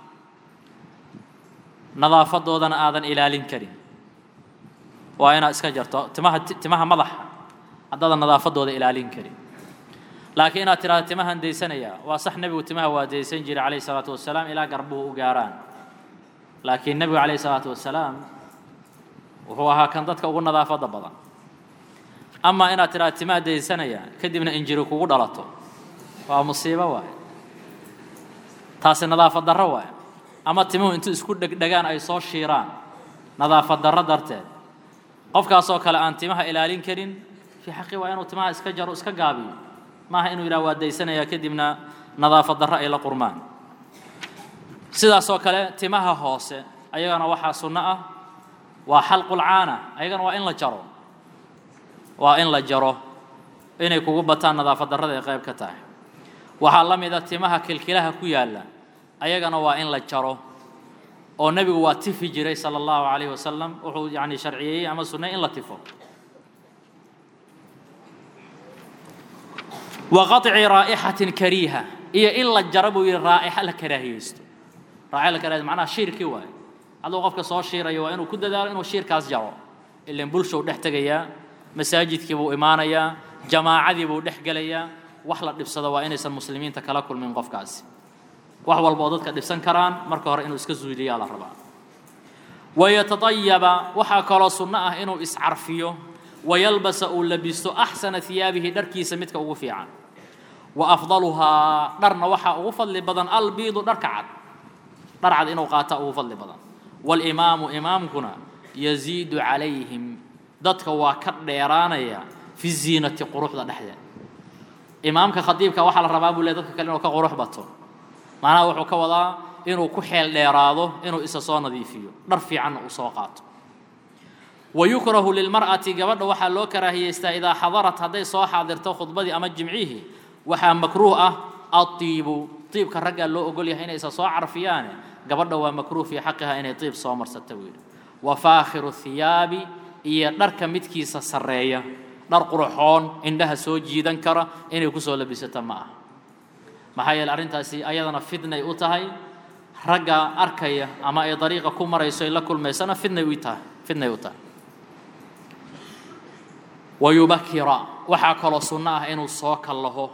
nadaafadoodana aadan ilaalin karin waa inaad iska jarto timaha timaha madaxa haddaadan nadaafadooda ilaalin karin laakiin inaad tidhahdo timahan daysanayaa waa sax nebigu timaha waa daysan jiray calayhi salaatu wasalaam ilaa garbuhu u gaaraan laakiin nebigu calayhi salaatu wasalaam wuxuu ahaa kan dadka ugu nadaafadda badan amaa inaad tidhahdo timaha daysanayaa kadibna injiri kugu dhalato waa musiibo waaye taasi nadaafad darro waaye ama timuhu intuu isku dhegdhegaan ay soo shiiraan nadaafad darro darteed qofkaasoo kale aan timaha ilaalin karin fii xaqi waa inuu timaha iska jaro iska gaabiyo maaha inuu yidhaha waa daysanayaa kadibna nadaafad darro ay la qurmaan sidaasoo kale timaha hoose ayagana waxaa sunno ah waa xalqulcaana ayagana waa in la jaro waa in la jaro inay kugu bataan nadaafad darrada ay qayb ka tahay waxaa la mid a timaha kilkilaha ku yaalla ayagana waa in la jaro oo nebigu waa tifi jiray sala allahu calayhi wasalam wuxuu yacni sharciyeeyey ama sunnay in la tifo wa qaطci raa'ixatin kariiha iyo in la jaro buu yidhi raa'ixa la karaahiyeysto raa'ixa la karaahiyeysto macnaha shiirkii waaye hadduu qofka soo shiirayo waa inuu ku dadaalo inuu shiirkaas jaro ilan bulshou dhex tegayaa masaajidkii buu imaanayaa jamaacadii buu dhex gelayaa wax la dhibsado waa inaysan muslimiinta kala kulmin qofkaasi wax walba oo dadka dhibsan karaan marka hore inuu iska zuuliyaa la rabaa wayataطayaba waxaa kaloo sunno ah inuu iscarfiyo wayalbasa uu labisto axsana hiyaabihi dharkiisa midka ugu fiican wa afdaluhaa dharna waxaa ugu fadli badan albiidu dharka cad dhar cad inuu qaata ugu fadli badan walimaamu imaamkuna yaziidu calayhim dadka waa ka dheeraanaya fi ziinati quruxda dhexdeeda imaamka khadiibka waxaa la rabaa buu le dadka kale inuu ka qurux bato macnaha wuxuu ka wadaa inuu ku xeel dheeraado inuu isa soo nadiifiyo dhar fiicanna uu soo qaato wayukrahu lilmar'ati gabadha waxaa loo karaahiyeystaa idaa xadarat hadday soo xaadirto khudbadii ama jimcihii waxaa makruuh ah aiibu iibka raggaa loo ogol yahay inay isa soo carfiyaane gabadha waa makruuh fii xaqiha inay iib soo marsata buu yidhi wa faakhiru hiyaabi iyo dharka midkiisa sarreeya dhar qurxoon indhaha soo jiidan kara inay kusoo labisata ma aha maxaa yeele arrintaasi ayadana fidnay u tahay ragga arkaya ama ay dariiqa ku marayso ay la kulmaysana fidnay u tahay fidnay u tahay wayubakira waxaa kaloo sunno ah inuu soo kallaho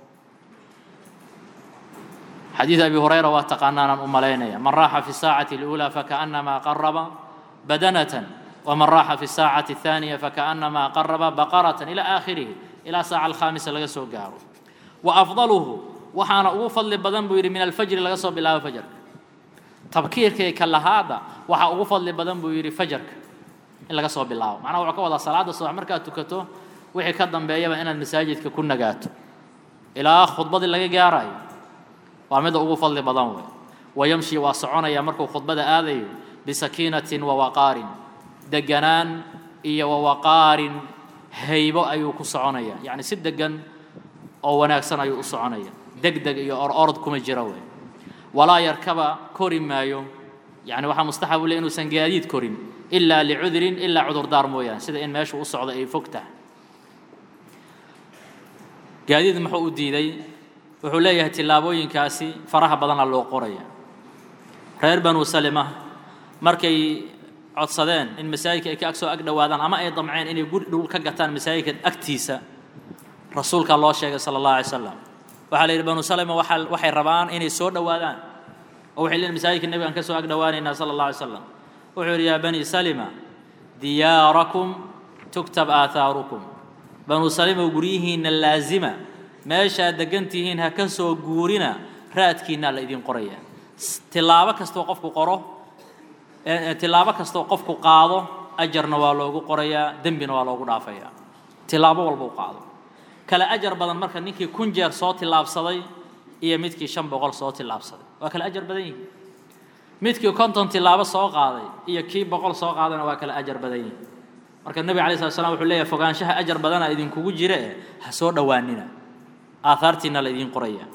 xadiid abi hurayra waa taqaanaanaan u malaynaya man raaxa fi saacati اlأulى fakaأnamaa qaraba badanatan wman raaxa fi saacati الثaaniya fakaأnamaa qaraba baqarata ilى aakhirihi ilaa saaca alkhaamisa laga soo gaaro wa afdaluhu waxaana ugu fadli badan buu yidhi min alfajri laga soo bilaabo fajarka tabkiirka iyo kalahaada waxaa ugu fadli badan buu yidhi fajarka in laga soo bilaabo macnaha wuxuu ka wadaa salaada subax markaad tukato wixii ka dambeeyaba inaad masaajidka ku nagaato ilaa khudbadii laga gaarayo waa midda ugu fadli badan wey wayamshi waa soconaya markuu khudbada aadayo bisakiinatin wawaqaarin deganaan iyo wawaqaarin haybo ayuu ku soconaya yacni si degan oo wanaagsan ayuu u soconaya deg deg iyo or orod kuma jira wey walaa yarkaba kori maayo yani waxaa mustaxab u le inuusan gaadiid korin ilaa licudrin ilaa cudurdaar mooyaane sida in meeshu u socdo ay fog tahay gaadiid muxuu u diiday wuxuu leeyahay tillaabooyinkaasi faraha badana loo qoraya reer banu salima markay codsadeen in masaajidka ay ka ag soo ag dhowaadaan ama ay damceen inay guri dhul ka gataan masaajidka agtiisa rasuulkaa loo sheegay sala allahu alay slam waxaa la yidhi banu salima waaa waxay rabaan inay soo dhowaadaan oo waxay leeyihin masaajidka nebigaan ka soo ag dhowaanaynaa sala allah alay slam wuxuu yidhi yaa bani salima diyaarakum tugtab aathaarukum banu salima guryihiinna laazima meeshaad degan tihiin ha ka soo guurina raadkiinnaa la idin qoraya tilaabo kastoo qofku qoro tilaabo kastoo qofku qaado ajarna waa loogu qorayaa dembina waa loogu dhaafayaa tilaabo walba u qaado kale ajar badan marka ninkii kun jeer soo tillaabsaday iyo midkii shan boqol soo tillaabsaday waa kale ajar badan yihin midkii konton tilaabo soo qaaday iyo kii boqol soo qaadayna waa kale ajar badan yihin marka nebiga alay slat slam wuxuu leeyahay fogaanshaha ajar badana idinkugu jira eh ha soo dhowaanina aahaartiina la idiin qoraya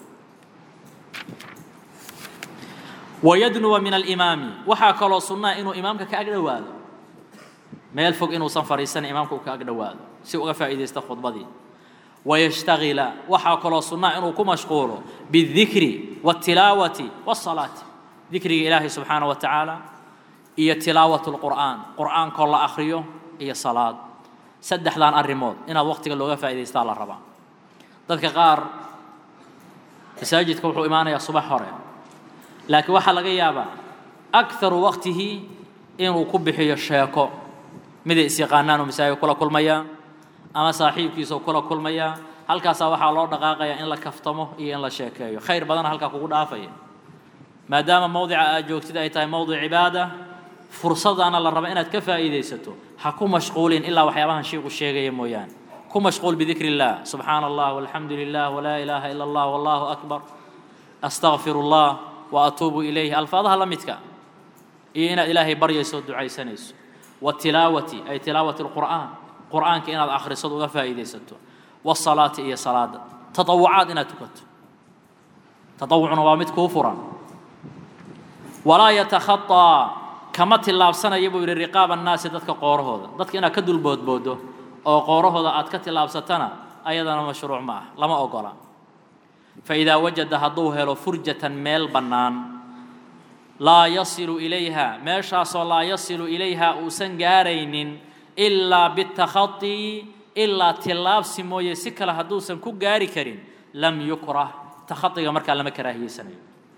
wayadnuwa min alimaami waxaa kaloo sunnaa inuu imaamka ka ag dhowaado meel fog inuusan fadhiisan imaamka uu ka ag dhowaado si uga faa'iidaysta khudbadii wayashtagila waxaa kaloo sunnaa inuu ku mashquulo biاdikri wاtilaawati wالsalaati dikriga ilaahay subxaanaه wa tacaala iyo tilaawat اlqur'aan qur'aankoo la akhriyo iyo salaad saddexdan arrimood inaad waqtiga looga faa'idaystaa la rabaa dadka qaar masaajidka wuxuu imaanayaa subax hore laakiin waxaa laga yaabaa akaru waqtihi inuu ku bixiyo sheeko miday isyaqaanaanuu masaajidka kula kulmayaa ama saaxiibkiisao kula kulmayaa halkaasaa waxaa loo dhaqaaqayaa in la kaftamo iyo in la sheekeeyo khayr badana halkaa kugu dhaafaya maadaama mowdica aad joogtid ay tahay mowdic cibaada fursadaana la raba inaad ka faa'iidaysato ha ku mashquulin ilaa waxyaabahan shiiku sheegaya mooyaane ku mashquul bidikri illah subxaana allah walxamdu lilah walaa ilaaha ila allah wallahu akbar astaqfir allah wa atuubu ilayhi alfaadaha la midka iyo inaad ilaahay baryayso o ducaysanayso watilaawati ay tilaawati lqur'aan qur'aanka inaad akhrisad uga faa'iidaysato wasalaati iyo salaada tatawucaad inaad tukato tatawucuna waa mid kuu furan walaa yatakhaطaa kama tillaabsanaya buu yidhi riqaaba annaasi dadka qoorahooda dadka inaad ka dulboodboodo oo qoorahooda aad ka tillaabsatana ayadana mashruuc ma ah lama ogola faidaa wajada hadduu helo furjatan meel bannaan laa yasilu ilayha meeshaasoo laa yasilu ilayha uusan gaaraynin ilaa bitakhaطi ilaa tillaabsi mooye si kale hadduusan ku gaari karin lam yukrah takhadiga markaa lama karaahiyeysanayo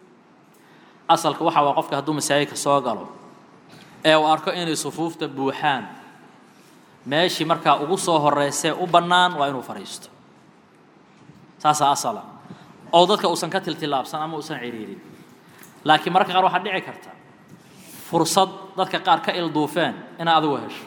asalka waxa waa qofka hadduu masaajidka soo galo ee uu arko inay sufuufta buuxaan meeshii markaa ugu soo horreysee u bannaan waa inuu fadhiisto saasaa asala oo dadka uusan ka tiltilaabsan ama uusan ciriirin laakiin mararka qaar waxaa dhici karta fursad dadka qaar ka ilduufeen inaa adigu hesho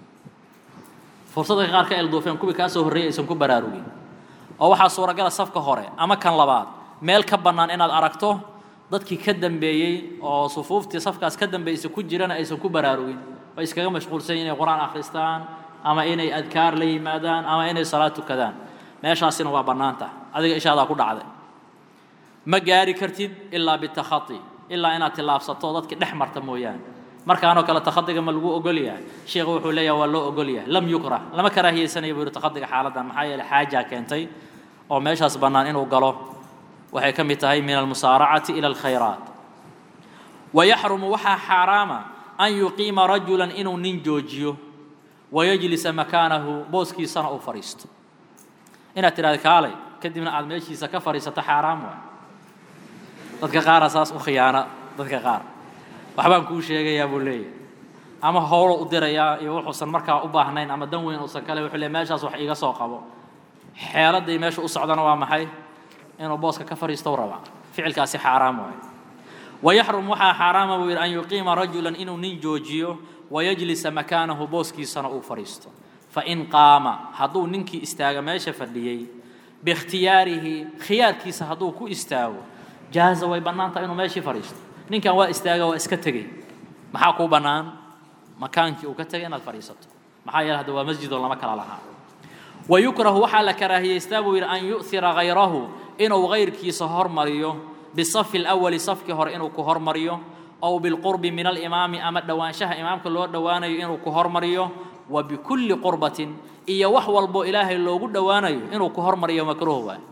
fursad dadka qaar ka ilduufeen kuwii kaa soo horreeyay aysan ku baraarugin oo waxaa suuragala safka hore ama kan labaad meel ka bannaan inaad aragto dadkii ka dambeeyey oo sufuuftii safkaas ka dambeysay ku jirana aysan ku baraarugin way iskaga mashquulsan inay qur-aan akhristaan ama inay adkaar la yimaadaan ama inay salaad tukadaan meeshaasina waa bannaanta adiga ishaadaa ku dhacday ma gaari kartid ilaa bitakhati ilaa inaad tillaabsato dadkii dhex marta mooyaane markaanoo kale takhadiga ma lagu ogol yahay sheekhu wuxuu leeyahay waa loo ogol yahay lam yukrah lama karaahiyeysanayo buu yidhi takhadiga xaaladdan maxaa yeelay xaajaa keentay oo meeshaas bannaan inuu galo waxay ka mid tahay min almusaaracati ila alkhayraat wayaxrumu waxaa xaaraama an yuqiima rajulan inuu nin joojiyo wayajlisa makaanahu booskiisana uu fadhiisto inaad tidhahda kaalay kadibna aad meeshiisa ka fadhiisato xaaraam waay dadka qaara saas u khiyaana dadka qaar waxbaan kuu sheegayaa buu leeyahy ama howlo u dirayaa iyo wuxuusan markaa u baahnayn ama dan weyn uusan kale wuxuu leey meeshaas wax iiga soo qabo xeeladii meesha u socdana waa maxay inuu booska ka fadhiisto rabaa ficilkaasi xaaraam waayo wayaxrum waxaa xaaraama buu yidhi an yuqiima rajulan inuu nin joojiyo wayajlisa makaanahu booskiisana uu fadhiisto fain qaama hadduu ninkii istaaga meesha fadhiyey biikhtiyaarihi khiyaarkiisa hadduu ku istaago jaaza way bannaanta inuu meeshii fadhiisto ninkan waa istaaga waa iska tegey maxaa kuu bannaan makaankii uu ka tegay inaad fadhiisato maxaa yeele hadda waa masjidoo lama kala lahaa wayukrahu waxaa la karaahiyeystaa buu yidhi an yu'hira hayrahu inuu hayrkiisa hormariyo bisafi alawali safkii hore inuu ku hormariyo ow bilqurbi min alimaami ama dhowaanshaha imaamka loo dhowaanayo inuu ku hormariyo wa bikulli qurbatin iyo wax walbo ilaahay loogu dhowaanayo inuu ku hormariyo makruuh waay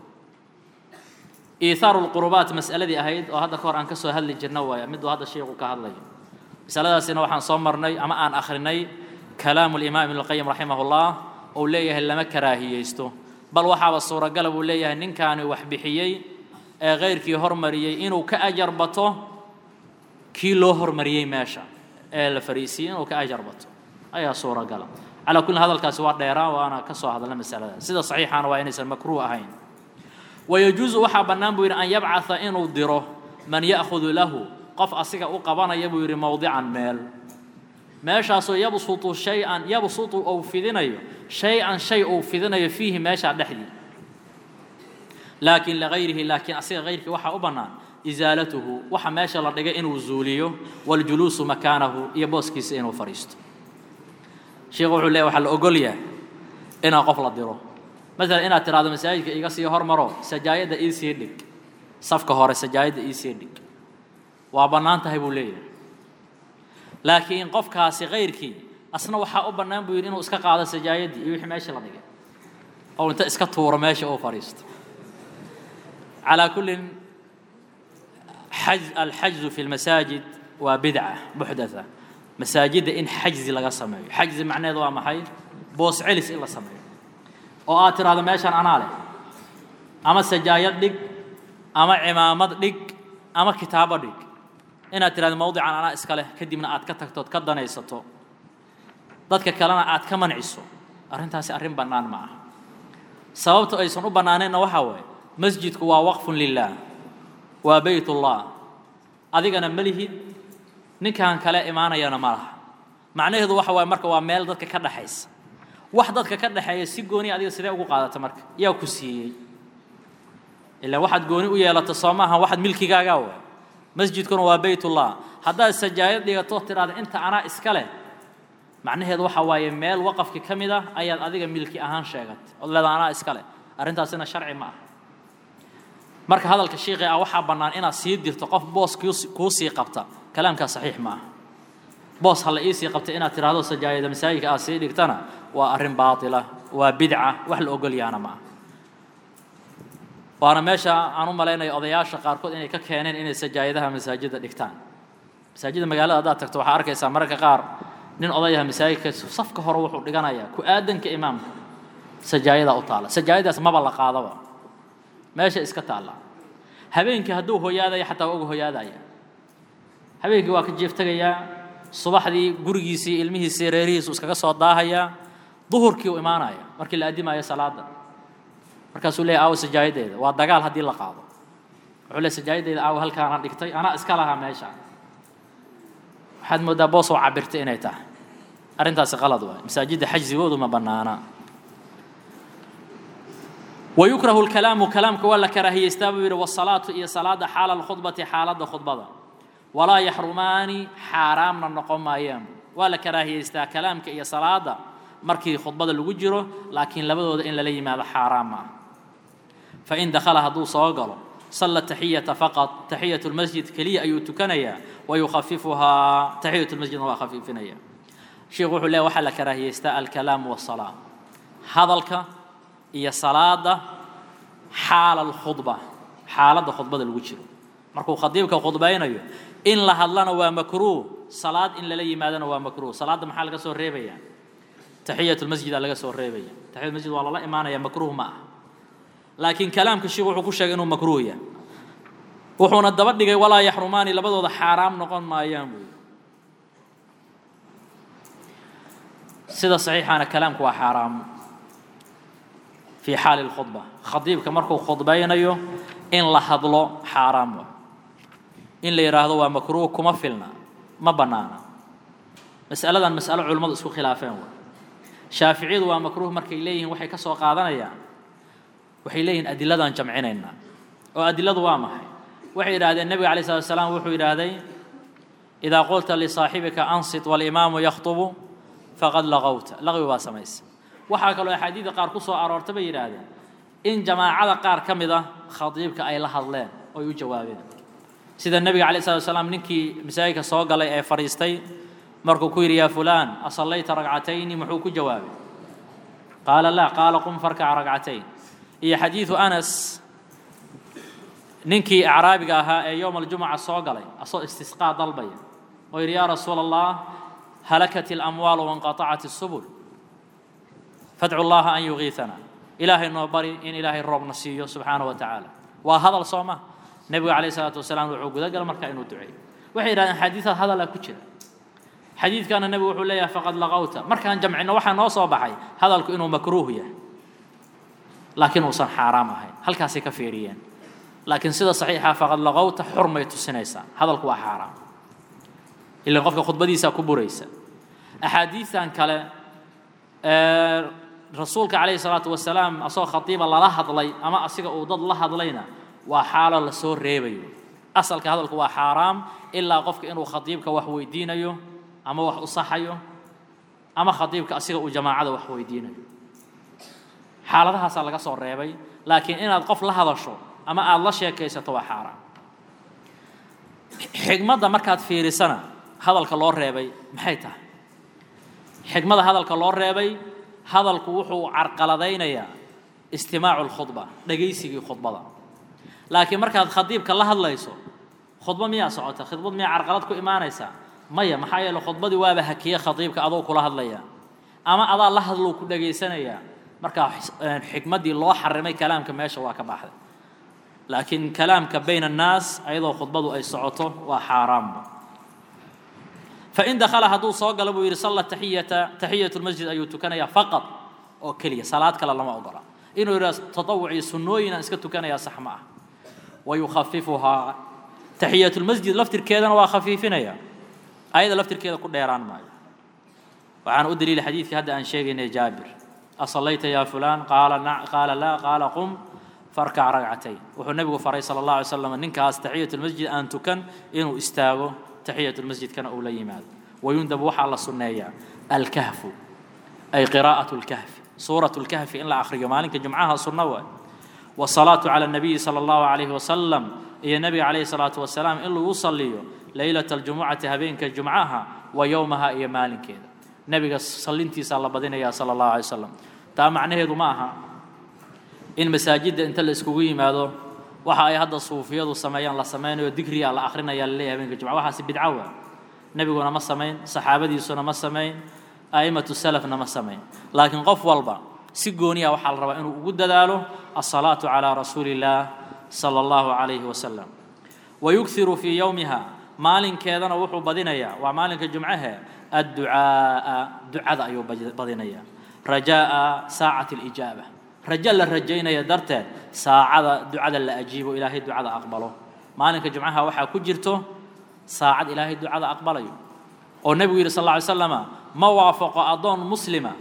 iithaaru lqurubaat mas'aladii ahayd oo hadda ka hor aan ka soo hadli jirna waaya miduu hadda sheikhu ka hadlayo masaladaasina waxaan soo marnay ama aan akhrinay kalaamu limaam ibn lqayim raximahullah ou leeyahay lama karaahiyeysto bal waxaaba suuragala buu leeyahay ninkaani wax bixiyey ee khayrkii hormariyey inuu ka ajar bato kii loo hormariyey meesha ee la fariisiyey inuu ka ajar bato ayaa suuragala calaa kulli hadalkaasi waa dheeraa waana ka soo hadalna masaladaas sida saxiixaana waa inaysan makruuh ahayn wayajuusu waxaa bannaan buu yidhi an yabcatha inuu diro man ya'khudu lahu qof asiga u qabanaya buu yidhi mowdican meel meeshaasoo yabsutu shay-an yabsutu ou fidinayo shay-an shay uu fidinayo fiihi meeshaa dhexdii laakiin ligayrihi laakiin asiga hayrkii waxaa u bannaan isaalatuhu waxa meesha la dhigay inuu zuuliyo waljuluusu makaanahu iyo booskiisa inuu fadhiisto sheekhu wuxuu leeyahy waxaa la ogol yahay inaa qof la diro maalan inaad tidhahdo masaajidka iga sii hormaro sajaayadda ii sii dhig safka hore sajaayadda ii sii dhig waa bannaan tahay buu leeyahay laakiin qofkaasi kayrkii asna waxaa u bannaan buu yidhi inuu iska qaado sajaayaddii iyo wixii meesha la dhigay oo inta iska tuuro meesha uu fadhiisto calaa kullin xaj alxajzu fi lmasaajid waa bidca muxdatha masaajidda in xajzi laga sameeyo xajzi macneheedu waa maxay boos celis in la sameeyo oo aad tidhaahdo meeshan anaa leh ama sajaayad dhig ama cimaamad dhig ama kitaabo dhig inaad tidhahdo mawdican anaa iska leh kadibna aad ka tagtood ka danaysato dadka kalena aad ka manciso arrintaasi arrin bannaan ma aha sababta aysan u bannaaneenna waxaa waaye masjidku waa waqfun lilaah waa beytullah adigana ma lihid ninkan kale imaanayana ma laha macnaheedu waxa waaye marka waa meel dadka ka dhexaysa wax dadka ka dhexeeya si gooni adiga sidee ugu qaadata marka yaa ku siiyey ilaa waxaad gooni u yeelato soo maaha waxaad milkigaagaa waay masjidkuna waa beytullah haddaad sajaayad dhigato tidhahda inta anaa iska leh macnaheedu waxa waaye meel waqafki ka mid ah ayaad adiga milki ahaan sheegatay ood leeda anaa iska leh arrintaasina sharci ma ah marka hadalka shiiqi ah waxaa bannaan inaad sii dirto qof boos kuu sii qabta kalaamkaa saxiix ma ah boos ha la iisii qabtay inaad tidhaahdo sajaayada masaajidka aad sii dhigtana waa arrin baatila waa bidca wax la ogol yaana ma ah waana meesha aan u malaynayo odayaasha qaarkood inay ka keeneen inay sajaayadaha masaajidda dhigtaan masaajidda magaalada haddaad tagto waxaa arkaysaa mararka qaar nin odayaha masaajidka safka hore wuxuu dhiganayaa ku aadanka imaamka sajaayadaa u taalla sajaayadaas maba la qaadaba meesha iska taalla habeenkii hadduu hoyaadaya xataa waa uga hoyaadaya habeenkii waa ka jeeftegayaa subaxdii gurigiisii ilmihiisii reerihiisu iskaga soo daahayaa duhurkii u imaanaya markii la addimaayo salaada markaasuu leeyahy aawo sajaayadeeda waa dagaal haddii la qaado wuxuu leey sajaayadeeda aawo halkaana dhigtay anaa iska lahaa meesha waxaad mooddaa boos oo cabirtay inay tahay arrintaasi qalad waay masaajidda xajsigoodu ma bannaana ويكره الكلام كلامك ولا كراهية استابوا والصلاة إيه صلاة حال الخطبة حال الخطبة ولا يحرمان حرام النقوم أيام ولا كراهية استا كلامك إيه صلاة مركي خطبة الوجرة لكن لبدو إن للي ماذا حرام فإن دخلها دو صاقل صلى التحية فقط تحية المسجد كلية أي تكنيا ويخففها تحية المسجد وخفيفنيا شيخ الله وحل كراهية استا الكلام والصلاة هذا الك iyo salaada xaala alkhudba xaaladda khudbada lagu jiro markuu khadiibka khudbaynayo in la hadlana waa makruuh salaad in lala yimaadana waa makruuh salaadda maxaa laga soo reebaya taxiyat lmasjid aa laga soo reebaya taxiyat masjid waa lala imaanaya makruuh ma ah laakiin kalaamka sheekhu wuxuu ku sheegay inuu makruuh yahay wuxuuna daba dhigay walaa yaxrumaani labadooda xaaraam noqon maayaan buu sida saxiixaana kalaamku waa xaaraam في حال الخطبة خطيبك مركو خطبينيو إن لهضلو حرام إن لي راهدو مكروه كما فيلنا ما بنانا مسألة مسألة علماء اسكو خلافين شافعي waa مكروه markay leeyihiin waxay ka soo qaadanayaan waxay leeyihiin adiladan jamcinayna oo adiladu waa maxay waxay yiraahdeen nabiga calayshi salaatu wasalaam wuxuu yiraahday idaa qulta lisaaxibika ansit walimaamu yakhtubu faqad laqawta laqwi waa samaysa waxaa kaloo axaadiida qaar ku soo aroorta bay yidhaahdeen in jamaacada qaar ka mid ah khadiibka ay la hadleen oy u jawaabeen sida nebiga calayi salatu wasalaam ninkii masaajidka soo galay ee fadhiistay markuu ku yidhi yaa fulaan asallayta ragcatayni muxuu ku jawaabay qaala laa qaala qum farkac ragcatayn iyo xadiidu anas ninkii acraabiga ahaa ee yowma aljumuca soo galay asoo istisqaa dalbaya oo yidhi yaa rasuula allah halakat ilamwaalu wanqatacat isubul فادعوا الله أن يغيثنا إلهي نوبري إن إلهي الرب نسيه سبحانه وتعالى وهذا الصومة نبي عليه الصلاة والسلام وعقود قال مركا إنه دعي وحي إلى حديث هذا لا كتير حديث كان النبي وحول ليه فقد لغوت مركا جمعنا وحا نوصى بحي هذا إنه مكروه يه لكن وصل حرام هاي هل كاسي كفيريين لكن سيدة صحيحة فقد لغوت حرمة السنيسة هذا الكوا حرام إلا قفك خطبة ديسا كبوريسا أحاديث عن كلا أه rasuulka calayhi salaatu wasalaam asagoo khatiiba lala hadlay ama asiga uu dad la hadlayna waa xaalo la soo reebayo asalka hadalku waa xaaraam ilaa qofka inuu khatiibka wax weydiinayo ama wax u saxayo ama khatiibka asiga uu jamaacada wax weydiinayo xaaladahaasaa laga soo reebay laakiin inaad qof la hadasho ama aada la sheekaysato waa xaaraam xigmadda markaad fiirisana hadalka loo reebay maxay tahay xigmada hadalka loo reebay hadalku wuxuu carqaladaynayaa istimaacu lkhudba dhegaysigii khudbada laakiin markaad khadiibka la hadlayso khudba miyaa socota khudbad miyaa carqalad ku imaanaysaa maya maxaa yeele khudbadii waaba hakiye khadiibka adoo kula hadlaya ama adaa la hadlou ku dhegaysanayaa markaa xikmaddii loo xarimay kalaamka meesha waa ka baxday laakiin kalaamka bayna annaas ayadoo khudbadu ay socoto waa xaaraam فإن دخل هدو صوغ لبو يري صلى تحية تحية المسجد أيو تكنيا فقط أو كلية صلاة كلا لما أقرأ إنه يرى تطوعي سنوين أنسك تكنيا صحمة ويخففها تحية المسجد لفتر كذا وخفيفنا يا أيضا لفتر كذا كل يران معي وعن أدري لحديث هذا أن شيء جابر أصليت يا فلان قال نع قال لا قال قم فاركع ركعتين وهو النبي فري صلى الله عليه وسلم إنك تحية المسجد أن تكن إنه استاغو تحية المسجد كان أولى يماد ويندب وحى الله سنية الكهف أي قراءة الكهف سورة الكهف إن لا آخر مالك جمعها سنوة والصلاة على النبي صلى الله عليه وسلم يا نبي عليه الصلاة والسلام إلا يصلي ليلة الجمعة هبينك جمعها ويومها يا مالك كذا نبي صلينتي صلى بدنا يا صلى الله عليه وسلم تا معناه معها إن مساجد أنت اللي اسكوي ماذا waxa ay hadda suufiyadu sameeyaan la sameynayo digriya la akhrinayaa la leeyahay habeenka jumca waxaasi bidco waa nebiguna ma samayn saxaabadiisuna ma samayn a'immatu salafna ma samayn laakiin qof walba si gooniya waxaa la rabaa inuu ugu dadaalo asalaatu calaa rasuuli illaah sala allahu calayhi wasalam wayughiru fii yowmiha maalinkeedana wuxuu badinayaa waa maalinka jumcahe adducaa'a ducada ayuu badinayaa rajaa'a saacati alijaaba rajo la rajaynaya darteed saacada ducada la ajiibo ilaahay ducada aqbalo maalinka jumcaha waxaa ku jirto saacad ilaahay ducada aqbalayo oo nebigu yidhi sal alla alay slama ma waafaqo addoon muslima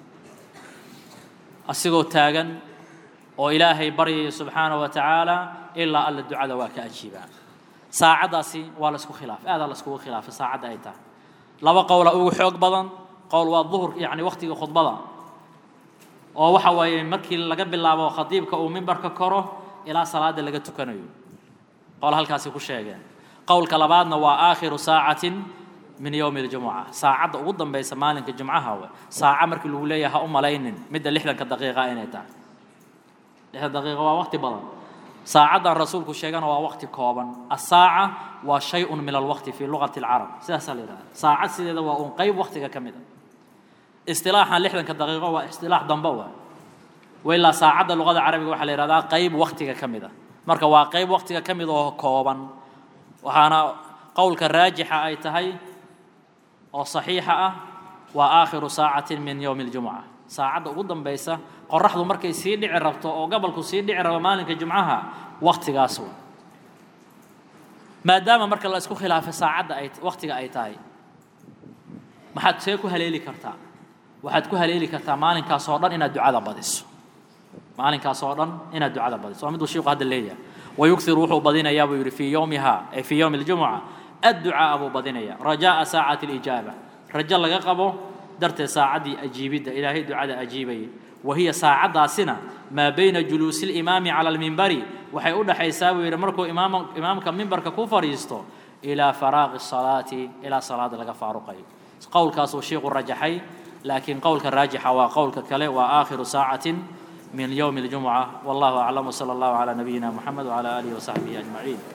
asigoo taagan oo ilaahay baryaya subxaanaه wa tacaala ilaa alla ducada waa ka ajiibaa saacaddaasi waa la isku khilaafay aadaa la iskugu khilaafay saacadda ay tahay laba qowla ugu xoog badan qowl waa duhur yacni wakhtiga khudbada oo waxa waaye markii laga bilaabo khadiibka uu mimbarka koro ilaa salaada laga tukanayo qowl halkaasi ku sheegeen qowlka labaadna waa aakhiru saacatin min yowmi اljumuca saacadda ugu dambaysa maalinka jumcaha we saaca markii lagu leeyahay ha u malaynin midda lixdanka daqiiqa inay tahay lixdan daqiiqa waa waqti badan saacaddan rasuulku sheegana waa waqti kooban asaaca waa shay-un min alwaqti fii lugati اlcarab sidaasaa la yidhahda saacad sideeda waa un qeyb waqtiga ka mid a istilaaxan lixdanka daqiiqo waa istilaax dambe wa wailaa saacadda luqada carabiga waxaa la yihahdaa qeyb waqtiga ka mid a marka waa qeyb waqtiga ka mid oo kooban waxaana qowlka raajixa ay tahay oo saxiixa ah waa aakhiru saacatin min yowmi اljumuca saacadda ugu dambaysa qoraxdu markay sii dhici rabto oo gobolku sii dhici rabo maalinka jumcaha waktigaas wa maadaama marka la isku khilaafay saacadda ay waktiga ay tahay maxaad see ku haleeli kartaa waxaad ku haleeli kartaa maalinkaas oo dhan inaad ducada badiso maalinkaas oo dhan inaad ducada badiso waa miduu shiiku hadda leeyahay wayughiru wuxuu badinayaa buu yidhi fii yowmiha ay fii yowmi اljumuca adducaa'a buu badinaya rajaa'a saacati alijaaba rajo laga qabo darteed saacaddii ajiibidda ilaahay ducada ajiibayay wa hiya saacaddaasina maa bayna juluusi اlimaami cala almimbari waxay u dhaxaysaa buu yidhi markuu imaam imaamka mimbarka ku fadhiisto ilaa faraaqi الsalaati ilaa salaada laga faaruqayo qowlkaasuu shiiku rajaxay laakiin qowlka raajixa waa qowlka kale waa aakhiru saacatin min yowmi اljumuca wallahu aclam wsala allahu calaa nabiyina muxamed wcala aalihi wasaxbihi ajmaciin